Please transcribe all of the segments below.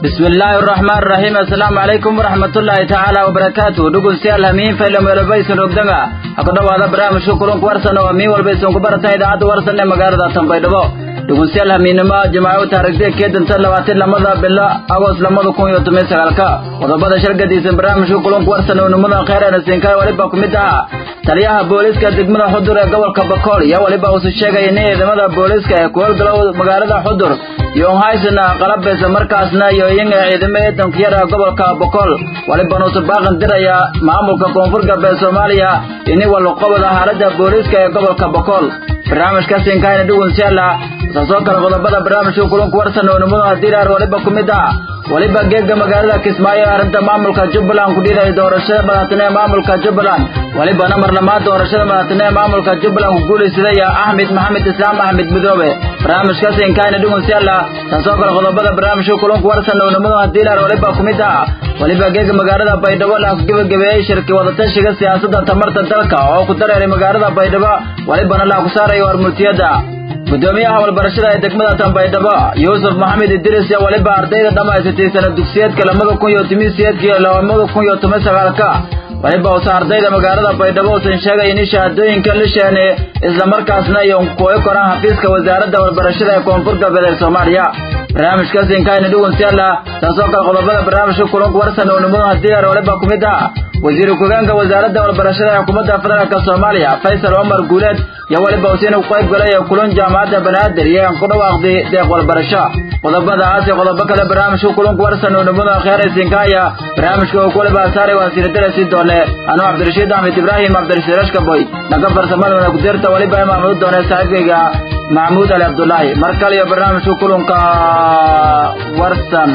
bismillaahi araxmaan araxiim assalaamu calaykum waraxmatullaahi tacaala wabarakaatuh dhegeystayaal hamiin fayla meelobaysan ogdanga ha ku dhowaada barnaamijka kulanku warsan oo miin walba isan ku barataan idaacadda warsan ee magaalada tanbaydhabo dhegeystayaal hamiinnimo jimaaco taarikhda keedanta labaatan lamada bilo agost lamada kun iyo toban sagaalka qodobada shargadiisan barnaamijka kulanku warsan oo nimada kheyreena siinkaay waliba ku mid ahaa taliyaha booliiska degmada xudur ee gobolka bakool iyo waliba uusu sheegaya in ciidamada booliiska ee ku howlgalow magaalada xudur iyo haysana qalabeysa markaasna iyo iyaga ciidamo ciidanka yar ee gobolka bokool waliba nuusu baaqan diraya maamulka koonfur galbeed soomaaliya ini walqobada xaalada booliiska ee gobolka bokool barnaamijka siinkaayna dhugunsiyaala saasoo kale qodobada barnaamijka kulanku warsan oo nimada diiraar waliba ku mid ah waliba geega magaalada kismaayo ee arrinta maamulka jubbaland ku dhidaya doorashada madaxtine ee maamulka jubbaland walibana marlamaan doorashada madaxtine ee maamulka jubbaland ku guulaysadaya axmed maxamed islaam axmed midoobe barnaamijka siinkaayna dhugunsiyaala saasoo kale qodobada barnaamijka kulanku warsan oo nimada diiraar waliba ku mid ah waliba geega magaalada baydhabo la gebagabeeyey shirki wadatashiga siyaasadda tamarta dalka oo ku dareeray magaalada baydhabo walibana la ku saarayo warmurtiyada gudoomiyaha walbarashada ee degmada tanbaydhabo yuusuf maxamed idris iyo waliba ardayda dhammaysatay sana dugsiyeedka lamada kun iyo toban siyeedka iyo lamada kun iyo toban sagaalka waliba usa ardayda magaalada baydhabo uusan sheegay in shahaadooyinka la sheene islamarkaasna iyo kuoy koraan xafiiska wasaaradda walbarashada ee koonfur galbeed ee soomaaliya barnaamijkaas inkaayna dhugunsiyaala taasoo kale qodobada barnaamijka kulanku warsan oo nimadaha diyaar waliba ku mid ah wasiir ku-xigeenka wasaaradda walbarashada ee xukuumadda federaalka soomaaliya faysal cumar guuleed iyo waliba usiina ku qayb galay ee kulan jaamacadda banaadir iyo aan ku dhawaaqday deeq walbarasho qodobadaas iyo qodobo kale barnaamijka kulanku warsan oo nimadaha kheeraysinkaaya barnaamijka uu ku libaasaarey waan siinadara sii doone anuu cabdirashiid axmed ibraahim cabdirashiid rashkaboy dhanka farsamadana ku-deerta waliba imaamadu doone saaxiibkayga maxamuud ali cabdulaahi mar kale iyo barnaamijka kulanka warsan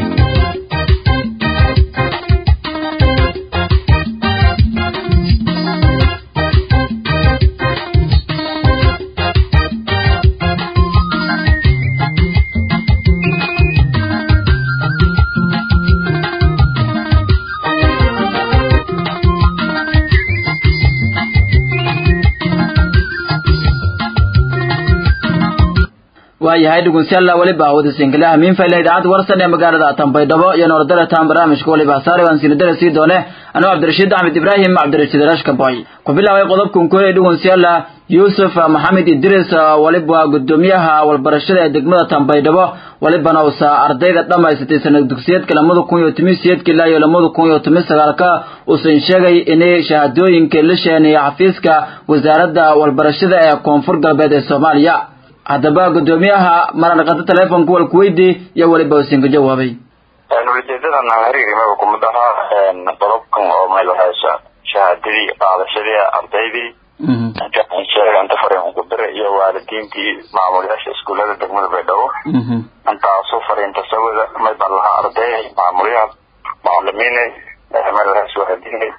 waayahay dhugunsiyaalla weliba awooda sinkalaha miinfayla idaacadda warsan ee magaalada tanbaydhabo iyo noordarataan barnaamijka waliba hasaare waan siinadara sii doone anuu cabdirashiid axmed ibraahim cabdirashiid rashkaboy ku bilaabay qodobkan kooye dhugunsiyaalla yuusuf maxamed idris waliba gudoomiyaha walbarashada ee degmada tanbaydhabo walibana usa ardayda dhammaysatay sanad dugsiyeedka lamada kun iyo toban siyeedka ilaa iyo lamada kun iyo toban sagaalka uusan sheegay inay shahaadooyinka la sheeneeya xafiiska wasaaradda walbarashada ee koonfur galbeed ee soomaaliya haddaba gudoomiyaha maradhaqata telefonka walku weydii iyo weliba usinka jawaabay ujeedadan hariirimaba kumid ahaa qodobkan oo meel haysa shahaadadii qaadashadii ardaydii inta fariin kudire iyo waalidiintii maamulayaasha iskuullada degmada baydhabo intaasu fariinta sawida may baan lahaa arday maamulyaha macalimiine meel haysa waalidiine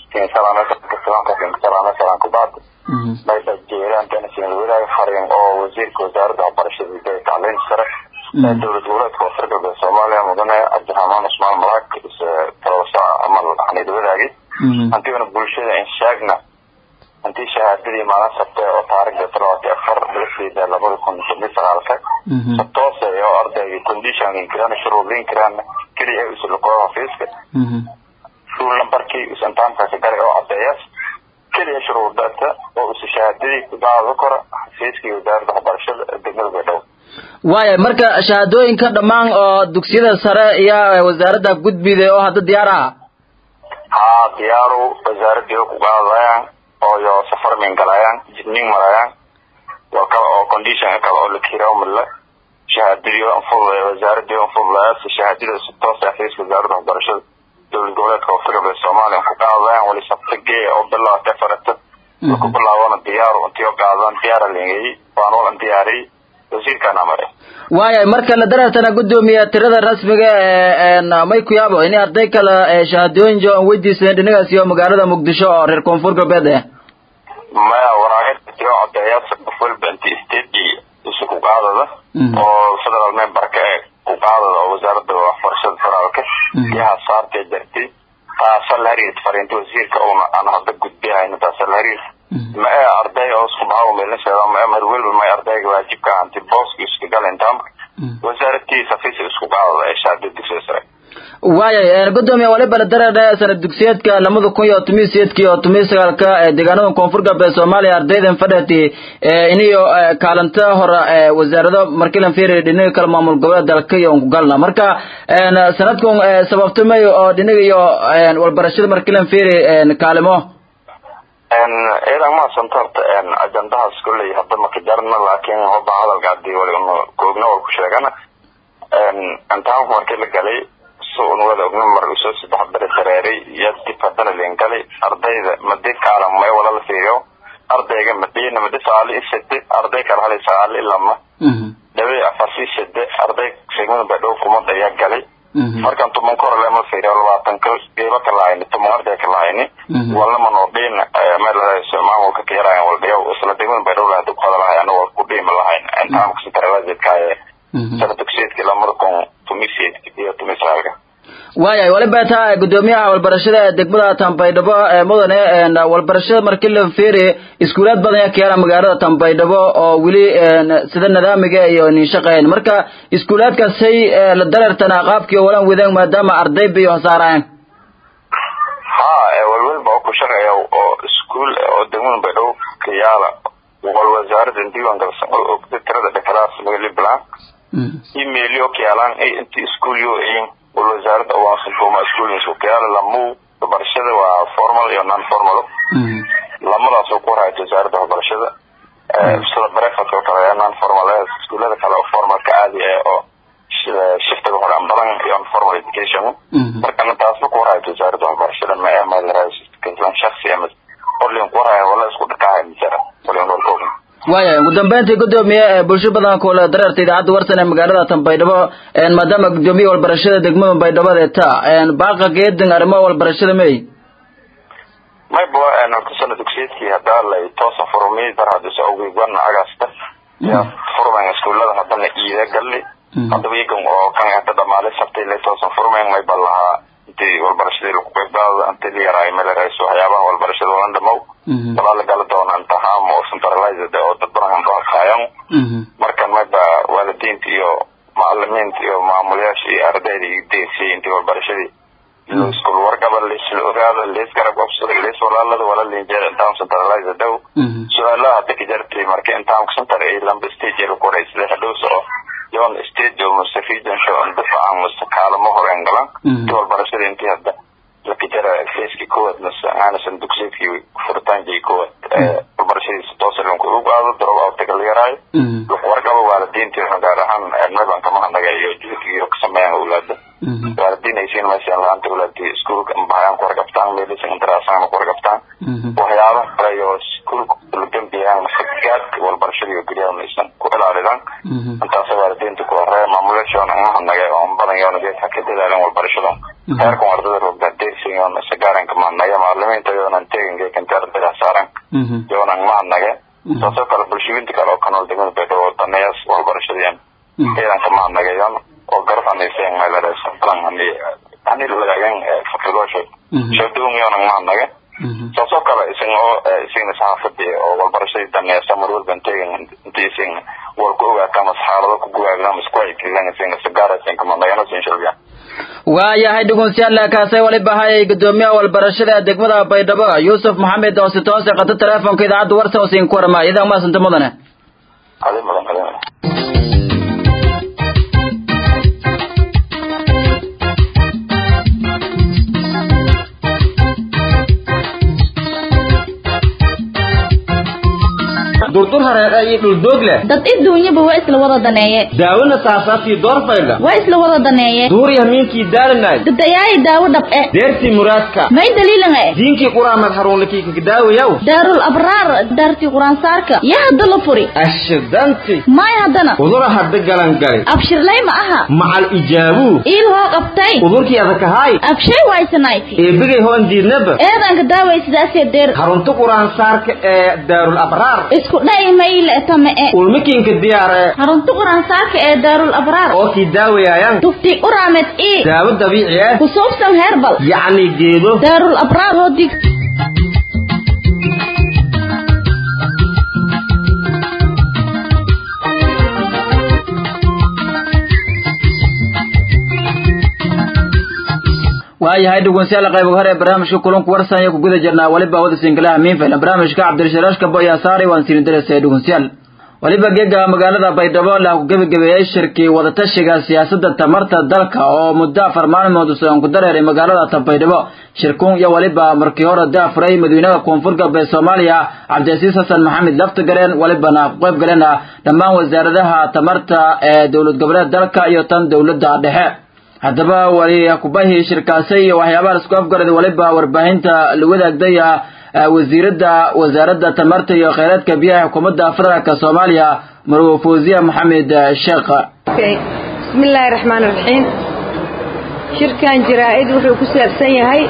salaam kubaad mayba jeeraantan sinadwadaag fariin oo wasiirka wasaaradda waxbarashada iyo tacliinta sare ee dowlad goboleedka koonfur galbeed soomaaliya mudane cabdiraxmaan cusmaan malaag talosa amal xaniid wadaagi hantiina bulshada inshaagna hantii shahaadadii maalin sabte oo taarikhda talabaati afar bilasiida labada kun toban sagaalka sabtoose oo ardayga conditionkin kiraan shuruudin kiraan keliya usulqoo xafiiska rule numberkii usantaamkaasi galay oo cadeeyaas keliya shuruudata oo usa shahaadadii kudaada kora xafiiskii wasaaradda waxbarashada degmada baydhabo waaya marka shahaadooyinka dhammaan oo dugsiyada sare iyo wasaaradda gudbida oo hadda diyaar ah haa diyaaru wasaaradii ku qaadayaan oo yo safarmin galayaan jidning marayaan waa kale oo condition kale oo la kiraa male shahaadadii anfudlaya wasaaradii anfudlaya si shahaadada si toos xafiiska wasaaradda waxbarashada dowlad goboleedka koonfur galbeed soomaaliya ku qaadayaan wali sabtagee oo bilaawatay farata ku bilaabana diyaaru intii oo qaadaan diyaara lingeyey waan walan diyaariyey wasiirkaan amare waaya marka la dareertana gudoomiya tirada rasmiga ee may ku yaabo in arday kale shahaadooyin jo aan weydiisadeen dhinacaas iyo magaalada muqdisho oo reer koonfur galbeed eh maya waraaqo codeeyaasa qof walba inti state isu ku qaadada oo federal memberka ee ku qaadada oo wasaaradda waxbarashada federaalka yaha saartee jartay taasa la xiriirta fariinta wasiirka una aan hadda gudbihayno taasa la xiriir ma ee arday oo isku baxaw meelasheeda ma ee mar weliba may ardayga waajibka hanti booska iska gal intaamka wasaaradtii safiisa isku qaadada ee shahaada dugsiga sare waayay gudoomiye waliba la dareedhe sanad dugsiyeedka lamada kun iyo tomiyo sideedka iyo tomiyo sagaalka ee deegaanada koonfur galbeed soomaaliya ardaydan fadhati iniyo kaalinta hore wasaarado markilan fiiri dhinaga kala maamul goboleed dalka iyo ku galna marka sanadkan sababtamay oo dhinaga iyo walbarashada markilan fiiri kaalimo ciidan mahadsanta horta ajandahaas kolley hadda maka jarna laakiin hoba hadalka hadii wali un koogna wal ku sheegana intaanku markii la galay so un wada ogna mar usoo saddex beri dareeray iyo dib haddana leen galay ardayda madi kaalan may wala la fiiriyo ardayga madina madi sagaali i sade arday kala halay sagaali i lama dhabe afarsi sade arday segmada badhow kumada ayaa galay markan tuman kor lema fiiriyo labaatanka geeba ka lahayni tuman arday ka lahayni walnama noo dhiin meel maamulka ka yaraayan wal dhiyaw isla degmada badhow laha dib qada lahay ana wal ku dhiima lahayn intaamka sintarewaajeedkaaye sana dugsiyeedkii lamada kun tumiseedki iyo tumisaalka waayay waliba taa gudoomiyaha walbarashada degmada tambaydhabo ee mudane walbarashada markii la fiiri iskuulaad badan ayaa ka yaala magaalada tambaydhabo oo weli sida nidaamiga iyo nin shaqeyn marka iskuulaadkaasay la dareertana qaabkii walan wadeen maadaama arday bay hasaarayaan ha walwalba oo ku shaqeeya oo iskuul oo degmada baydhabo ka yaala wal wasaarada diiwaan galsan oo ogda tirada dhakalaas magalibalan emailyo ka yaalaan inti iskuulyo ayin wal wasaaradda waansantoma iskuulinsu ka yaala lamu waxbarashada waa formal iyo non formal lamadaas oo ku warhayta wasaaradda waxbarashada sida breakfast oo kale non formal iskuulada kale oo formalka caadi ah oo shiftiga hore ambalan iyo formal education marka taasba ku warhayta wasaaradda waxbarashada ma ee malan shaksi ama orlin ku warhaya wala isku dhakahay misara walin walkoogin waaya ugu dambeyntii gudoomiye bulsho badan kula dareerta idaacadda warsan ee magaalada tanbaydhabo maadaama gudoomiye walbarashada degmada baydhabo ta baaqa geedin arrimo walbarashada may mayba horta sana dugsiyeedkii hadaa lay toosa furmay dar hadisa ogigwana agasta ya furmayn iskuulada hadana iida galli hadaba iyagan oo kan hada dhamaale sabtay lay toosan furmayn mayba lahaa intii walbarashadii lagu qeybgaada intii la yaraayo melerayso waxyaabaha walbarashada olan dhamow walaa la gala doona intiham oo centralized oo dad badan ka horkaayan marka mayba waalidiinta iyo macalimiinta iyo maamulayaasha iyo ardayda iyo degsiyay intii walbarashadii iskul wargaba laisla ogaado laisgarab qabsado lais walaalada wala linjeer intaan centralized dhow su-aalaha hadda ka jartay marka intaan center ay lamba stage lagu horay sida hadhowsa oo yon stage oo mase region show difacan mase kaalamo horeen galan intii walbarashada intii hadda lakajara feeskii koowaad mase aanasan dugsiyeedkii furitaankii koowaad walbarashadiisa toosalanku ugu aado drop outga la yaraayo wargaba waalidiinta gaar ahaan meban kama hanageeyo juhdigiyo ka sameeyaan awlaada waalidiin ay siin maysan laanta awlaadii iskuulka bahayaan ku wargabtaan meelisan intaraasaan ku wargabtaan waxyaaba kale oo iskuulka la dambiyaan gaadka walbarashadii guryaha maysan ku ilaalidaan intaasa waalidiinta ku horeeya maamulashoona ma hanage oo badan yoona geedka ka dadaalan walbarashada heerkan ardada rogda dersin yoona sagaaranka ma hanage macalimiinta yoonan tegin geekan ardada saaran yoonan ma hanage saasoo kale bulshooyinta kale oo kanool degmada baydhabo daneeyas walbarashadeen ciidanka ma hanageeyan oo garab anayseen meelaraysan plan hani lagagan fakrigoosha shadowng yoonan ma hanage saasoo kale isan oo isagna saxaafadii oo walbarashadii daneeyasa mar walban tegin intii isan wal ku ogaataa mas xaalado ku guwaagna mas ku haykilan isagna sagaarasan kama nagana sin shalbiya waayahay dhugunsiyaal kaasay waliba hayay gudoomiyaha walbarashada degmada baydhabo yuusuf maxamed oo si toose qato teleefonka idaacadda warsa oo siin ku warma idan maasanta mudane adin badan adin badan durdur hareeqa iyo dhuldoog leh dad adduunyaba waa isla wada daneeye daawona saasaaftii doorfaydha waa isla wada daneeye duuriya miinkii daalanay dadayaayi daawo dhab eh deertii muraadka may daliilan eh diinkii quraamad haruunlakii kagdaawayaw daarul abraar daartii quraansaarka yaa hadda la furi ashidanti may haddana udura hadda galangali abshirlay ma aha macal ijaabuu iil hoo qabtay udurkii adakahaay abshay waysanayti eebigay hoon diidnaba eedanka daaway sidaasee deer harunta quraansaarka ee daarul abraar isku dha'i mayle tame e ulmikiinka diyaare harunta quraansaarka ee daarul abraar oo kii daawayaayan tufti uraamed ii daawo dabiici ah ku suubsan heerbal yacni geedo daarul abraar hoo dig waayahay dhegeystayaal qayb hore ee barnaamijka kulanku warsan iyo ku guda jirnaa waliba wada singalaha miinfaylan barnaamijka cabdirasharaashka boya saari waan siin diraysa dhegeystayaal waliba geega magaalada baydhabo la ku gebagabeeyey shirkii wadatashiga siyaasadda tamarta dalka oo muddo afar maalmood usoon ku dareeray magaalada tanbaydhabo shirkuun iyo waliba markii hore daafuray madaxweynaha koonfur galbeed soomaaliya cabdicasiis xasan maxamed laftigareen walibana ku qayb galena dhammaan wasaaradaha tamarta ee dowlad goboleed dalka iyo tan dowladda dhexe haddaba wali kubahii shirkaasay iyo waxyaabaha isku afgarada waliba warbaahinta la wadaagdaya wasiiradda wasaaradda tamarta iyo kheyraadka biyaha xukuumadda federaalka soomaaliya marwo fawziya maxamed sheekh bismi illaahi raxmaan raxiim shirkan jaraa-id wuxuu ku saabsan yahay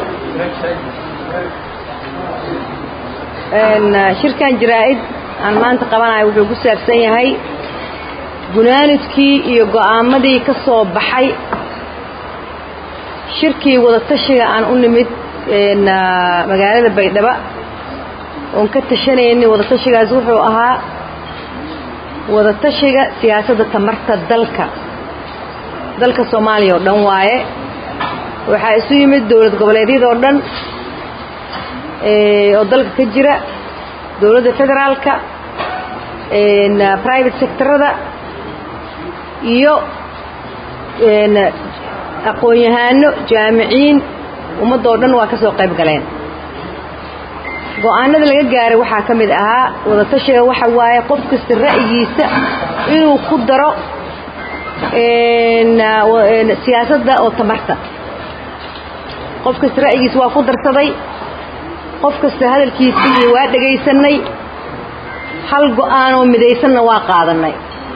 shirkan jaraa-id aan maanta qabanayo wuxuu ku saabsan yahay gunaanidkii iyo go-aamadii ka soo baxay shirkii wadatashiga aan u nimid magaalada baydhabo oon ka tashanayni wadatashigaas wuxuu ahaa wadatashiga siyaasadda tamarta dalka dalka soomaaliya oo dhan waaye waxaa isu yimid dowlad goboleedyada oo dhan oo dalka ka jira dowladda federaalka private sectorada iyo aqoon-yahaano jaamiciin ummadda oo dhan waa ka soo qayb galeen go-aanada laga gaaray waxaa ka mid ahaa wadatashiga waxa waaye qof kasta ra'yigiisa inuu ku daro siyaasadda oo tamarta qof kasta ra'yigiisa waa ku darsaday qof kasta hadalkiisii waa dhegaysanay hal go-aan oo midaysanna waa qaadanay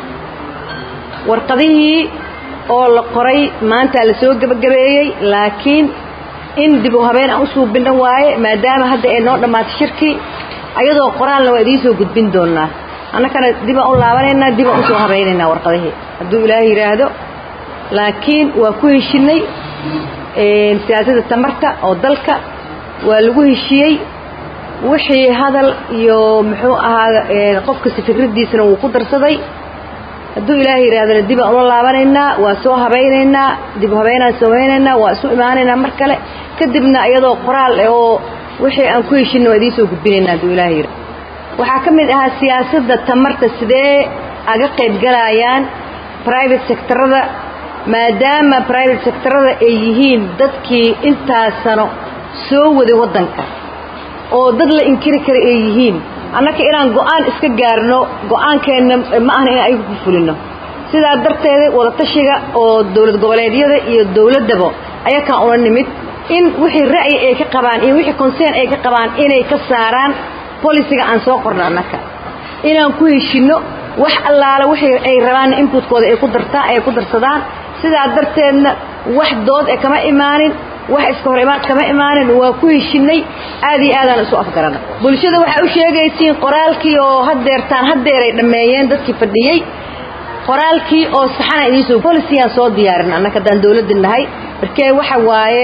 warqadihii oo la qoray maanta la soo gebagabeeyey laakiin in dib u habeen aan u suubinna waaye maadaama hadda ay noo dhammaatay shirkii ayadoo qoraalna waa idiin soo gudbin doonaa annakana dibaan u laabanaynaa dibaan usoo habaynaynaa warqadihii hadduu ilaahay yidhaahdo laakiin waa ku heshinay siyaasadda tamarta oo dalka waa lagu heshiyey wixii hadal iyo muxuu ahaa qofkasta fikraddiisana wuu ku darsaday hadduu ilaahay yidhahdana dibaan ula laabanaynaa waa soo habaynaynaa dib u habeynaan samaynaynaa waa isu imaanaynaa mar kale kadibna iyadoo qoraal oo wixii aan ku heshinna waa idiin soo gudbinaynaa hadduu ilaahay yidhahdo waxaa ka mid ahaa siyaasadda tamarta sidee aga qayb galayaan private sectorada maadaama private sectorada ay yihiin dadkii intaas sano soo waday waddanka oo dad la inkiri kara ay yihiin annaka inaan go-aan iska gaarno go-aankeenna ma ahna in ayagu ku fulino sidaa darteeda wadatashiga oo dowlad goboleedyada iyo dowladdaba ayakaan ula nimid in wixii ra'yi ay ka qabaan iyo wixii concern ay ka qabaan inay ka saaraan bolisiga aan soo qorno annaka inaan ku heshinno wax allaala wixii ay rabaan inputkooda ay ku dartaa ay ku darsadaan sidaa darteedna wax dood e kama imaanin wax iska hor imaan kama imaanin waa ku heshinay aad iyo aadaan isu afgarana bulshada waxaa u sheegaysiin qoraalkii oo hadeertaan hadeeray dhammeeyeen dadkii fadhiyey qoraalkii oo saxana idiinsoo bolisigaan soo diyaarin annaka haddaan dowladda nahay markee waxa waaye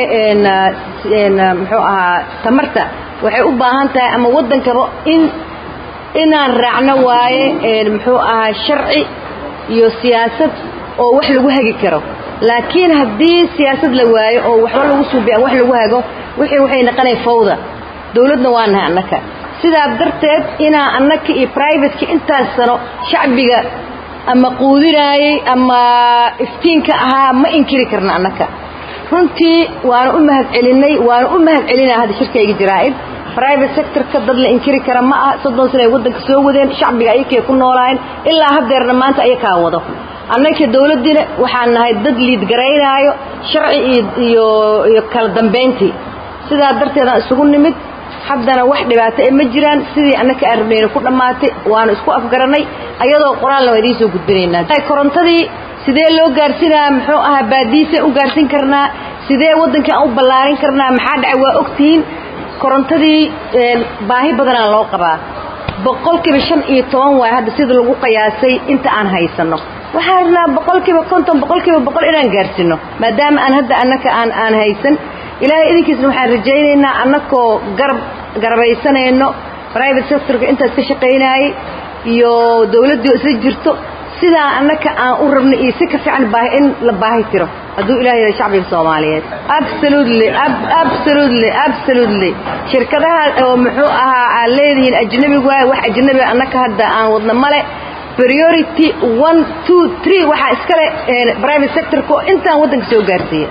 muxuu ahaa tamarta waxay u baahan tahay ama waddankaba in inaan raacno waaye muxuu ahaa sharci iyo siyaasad oo wax lagu hagi karo laakiin haddii siyaasad la waayo oo waxba lagu suubiy wax lagu hago wixii waxay naqanay fawda dowladna waa nahay annaka sidaa darteed inaa annaka iyo privateki intaas sano shacbiga ama quudinaayey ama iftiinka ahaa ma inkiri karna annaka runtii waana u mahad celinay waana u mahad celinaa hadda shirkayga jaraa-id private sectorka dad la inkiri kara ma ah soddon sana ay waddanka soo wadeen shacbiga ayakay ku noolaayeen ilaa hadeerna maanta ayakaa wado annaka dowladdiina waxaan nahay dad liid garaynaayo sharci iyo iyo kala dambayntii sidaa darteedaan isugu nimid haddana wax dhibaato e ma jiraan sidii annaka aan rabnayna ku dhammaatay waanu isku afgaranay ayadoo qoraalna waa idiin soo gudbinaynaa korontadii sidee loo gaarsinaa muxuu ahaa baadiisaan u gaarsin karnaa sidee waddankii aan u ballaarin karnaa maxaa dhacay waa ogtihiin korontadii baahi badanaa loo qabaa boqolkiiba shan iyo toban waay hadda sida lagu qiyaasay inta aan haysanno waxaan rabnaa boqolkiiba konton boqolkiiba boqol inaan gaarsinno maadaama aan hadda annaka aan aan haysan ilaahay idinkiisna waxaan rajaynaynaa annakoo garab garabaysanayno private sectorka intaas ka shaqaynaayey iyo dowladdii isla jirto sidaa annaka aan u rabno iyo si ka fiican baahi in la baahi tiro hadduu ilaah yahay shacbiga soomaaliyeed absolutely absolutely absolutely shirkadaha oo muxuu ahaa aad leedihiin ajnabigu waay wax ajnabiga annaka hadda aan wadna male priority one two three waxaa iskale private sectorka oo intaan waddanka soo gaarsiiya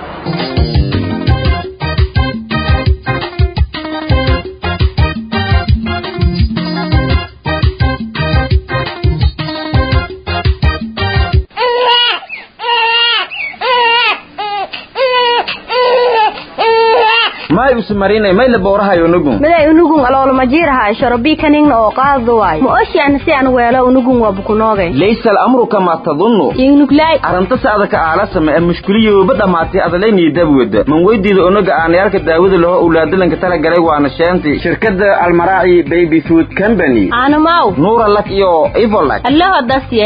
may usmarinay may la boorahayo nugun miday unugun aloolmajiiraha sharabikaningna oo qaado waay ma oshiana si aan weelo unugun waa bukunoogay laysa alamru kama tadunnu ingnuglay arrinta saadaka aalasama ee mushkiliyooba dhammaatay adalaynii dabwada man weydiida onaga aanayaalka daawada laho owlaadalanka talagalay waana sheentay shirkadda almaraaci baby food company aanamaw nuura lak iyo ivolak allaho dasye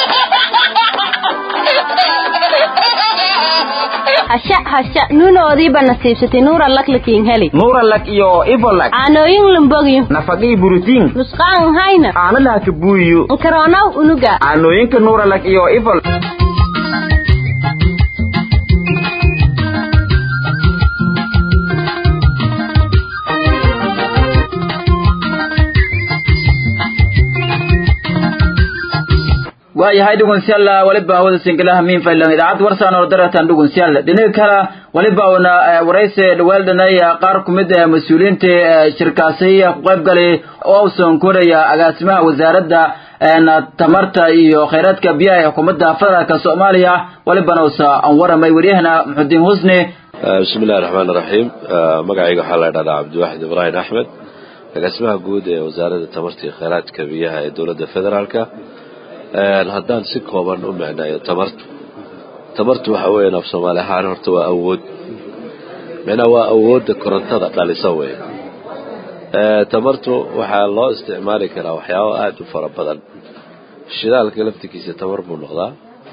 hasha hasha nuunoodiiba nasiibsatay nuura laklakiin heli nuura lak iyo ivolak aanooyin lumbogyo nafaqii burutiin nusqaan hayna aana laha ka buuyiyo nkaroonaw unuga aanooyinka nuura lak iyo ivol waayahay dhugunsyalla waliba hawada singilaha miin faylan idaacad warsaan oo daratan dhugunsyalla dhinaga kale waliba una waraysi dhaweeldhanay qaar ku mid ah mas-uuliyiinta shirkaasi ku qayb galay oo usan koraya agaasimaha wasaaradda tamarta iyo khayraadka biyaha ee xukuumadda federaalka soomaaliya walibana usa aan waramay waryahana muxudiin husni bismi illahi raxmaan iraxiim magacayga waxaa la dhahdaa cabdiwaxid ibraahim axmed agaasimaha guud ee wasaaradda tamarta iyo khayraadka biyaha ee dowladda federaalka haddaan si kooban u micnayo tamartu tamartu waxa weeyaan af soomaali ahaan horta waa awood micnaha waa awoodda korontada dhalisa wey tamartu waxaa loo isticmaali karaa waxyaabo aada u fara badan shidaalka laftigiisa tamar buu noqdaa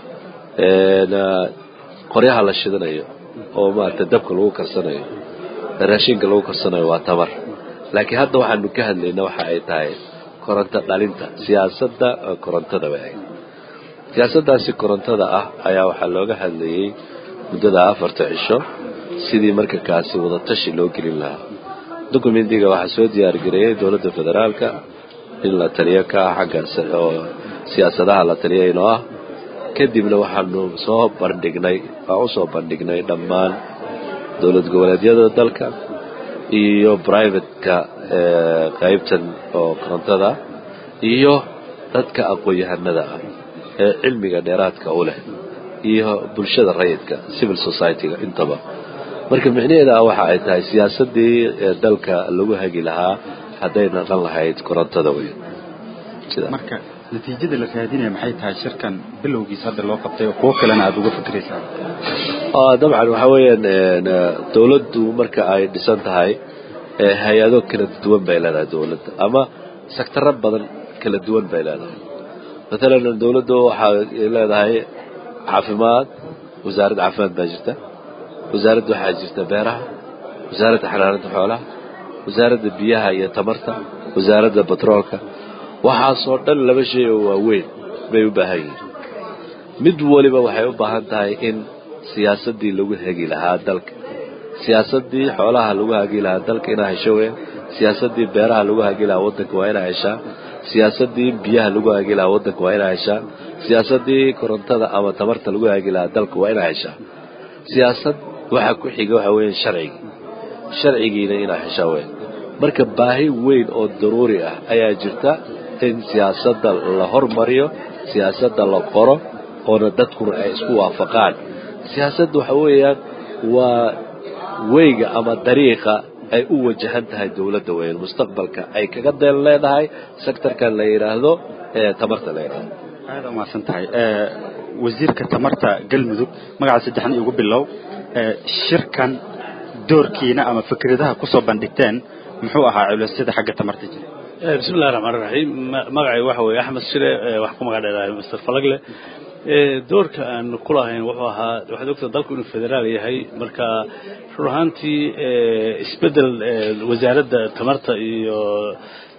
qoryaha la shidanayo oo maarata dabka lagu karsanayo raashinka lagu karsanayo waa tamar laakiin hadda waxaanu ka hadlayna waxa ay tahay koronto dhalinta siyaasadda korontada way ahayd siyaasaddaasi korontada ah ayaa waxaa looga hadlayey muddada afarta cisho sidii marka kaasi wadatashi loo gelin lahaa dokumentiga waxaa soo diyaargareeyey dowladda federaalka in la taliyo ka ah xagga oo siyaasadaha la taliya inoo ah kadibna waxaanu soo bandhignay waan usoo bandhignay dhammaan dowlad goboleedyada dalka iyo brivateka qaybtan oo korontada iyo dadka aqoon-yahanada ah ee cilmiga dheeraadka u leh iyo bulshada rayidka civil society-ga intaba marka micnaheeda waxa ay tahay siyaasadii dalka lagu hagi lahaa hadday naqan lahayd korontada wey marka natiijada la raadinaya maxay tahay shirkan bilowgiisa hadda loo qabtay oo kuwo kalena aada uga fikiraysaa dabcan waxa weeyaan dowladdu marka ay dhisan tahay hay-ado kala duwan bay leedahay dowladda ama sectaro badan kala duwan bay leedahay maalan dowladdu waxay leedahay caafimaad wasaaradda caafimaad baa jirta wasaaradda waxaa jirta beeraha wasaaradda xanaanada xoolaha wasaaradda biyaha iyo tamarta wasaaradda batroolka waxaasoo dhan laba shay oo waaweyn bay u baahan yihiin mid waliba waxay u baahan tahay in siyaasaddii lagu hegi lahaa dalka siyaasadii xoolaha lagu hagi lahaa dalka inaa hesho weyn siyaasadii beeraha lagu hagi lahaa wadanka waa inaa heshaa siyaasadii biyaha lagu hagi lahaa wadanka waa inaa heshaa siyaasadii korontada ama tamarta lagu hagi lahaa dalka waa inaa heshaa siyaasad waxa ku xiga waxa weeyaan sharcigii sharcigiina inaa heshaa weyn marka baahi weyn oo daruuri ah ayaa jirta in siyaasadda la hormariyo siyaasadda la qoro oona dadkuna ay isku waafaqaan siyaasadda waxa weeyaan waa weyga ama dariiqa ay u wajahan tahay dowladda weyn mustaqbalka ay kaga deen leedahay sectorkan la yidhaahdo ee tamarta la yidhaahdo aada umahadsan tahay wasiirka tamarta galmudug magaca saddexan igu bilow shirkan doorkiina ama fikradaha kusoo bandhigteen muxuu ahaa culisyada xagga tamarta jira bismi illahi raxmaan raxiim magacay waxa weeye axmed shire wax ku magac dheerahay master falagle doorka aan ku lahayn wuxuu ahaa waxaad ogtaa dalku inuu federaal yahay marka run ahaantii isbeddel wasaaradda tamarta iyo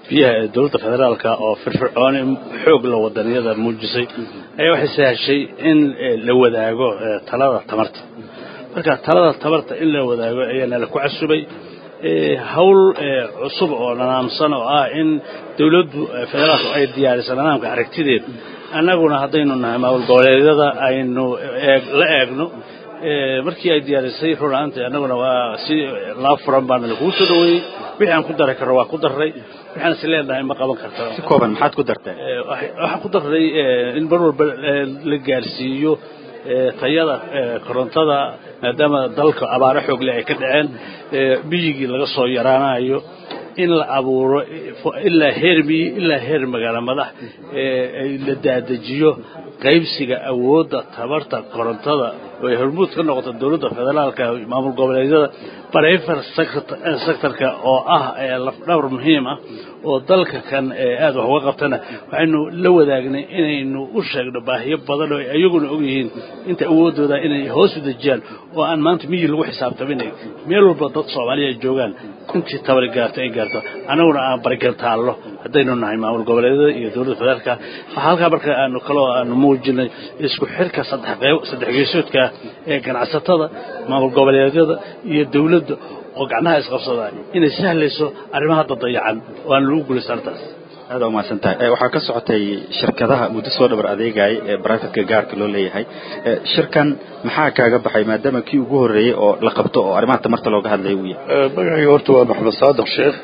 biyaha ee dowladda federaalka oo firfircooni xoog la wadaniyada muujisay ayaa waxay sahashay in la wadaago talada tamarta marka talada tamarta in la wadaago ayaana la ku casubay hawl cusub oo nanaamsan oo ah in dowladdu federaalku ay diyaariso nanaamka aragtideed annaguna haddaynu nahay maamul goboleedyada aynu la eegno markii ay diyaarisay runaanti annaguna waa si laa furan baana lakugu soo dhaweeyey wixii aan ku dari karno waa ku darray waxaan is leenahay ma qaban karta si kooban maxaad ku darteen waxaan ku darray in mar walba la gaarsiiyo tayada korontada maadaama dalka abaaro xoogle ay ka dhaceen biyigii laga soo yaraanayo in la abuuro ilaa heer miyi ilaa heer magaalo madax la daadajiyo qaybsiga awoodda tabarta korontada oo ay hormuud ka noqoto dowladda federaalka maamul goboleedyada barayfar sectorka oo ah lafdhawr muhiim ah oo dalka kan aada wax uga qabtana waxaynu la wadaagnay inaynu u sheegno baahiyo badan oo iyaguna og yihiin inta awooddooda inay hoos u dejiyaan oo aan maanta miyi lagu xisaabtaminay meel walba dad soomaaliya ay joogaan intii tabari gaarto ay gaarto annaguna aan barigartaallo haddaynu nahay maamul goboleedyada iyo dowladda federaalka waxaa halkaa marka aanu kaloo aanu muujinay isku xirka saddex geesoodka ee ganacsatada maamul goboleedyada iyo dowladda oo gacnaha isqabsada inay sahlayso arrimaha dadayacan oo aan lagu guulaysto arrintaas aada umahadsan tahay waxaa ka socotay shirkadaha muddo soo dhabar adeegaya ee brivatka gaarka loo leeyahay shirkan maxaa kaaga baxay maadaama kii ugu horreeyey oo la qabto oo arrimaha tamarta looga hadlaya uu yahay magacayga horta waa maxamed saadiq sheekh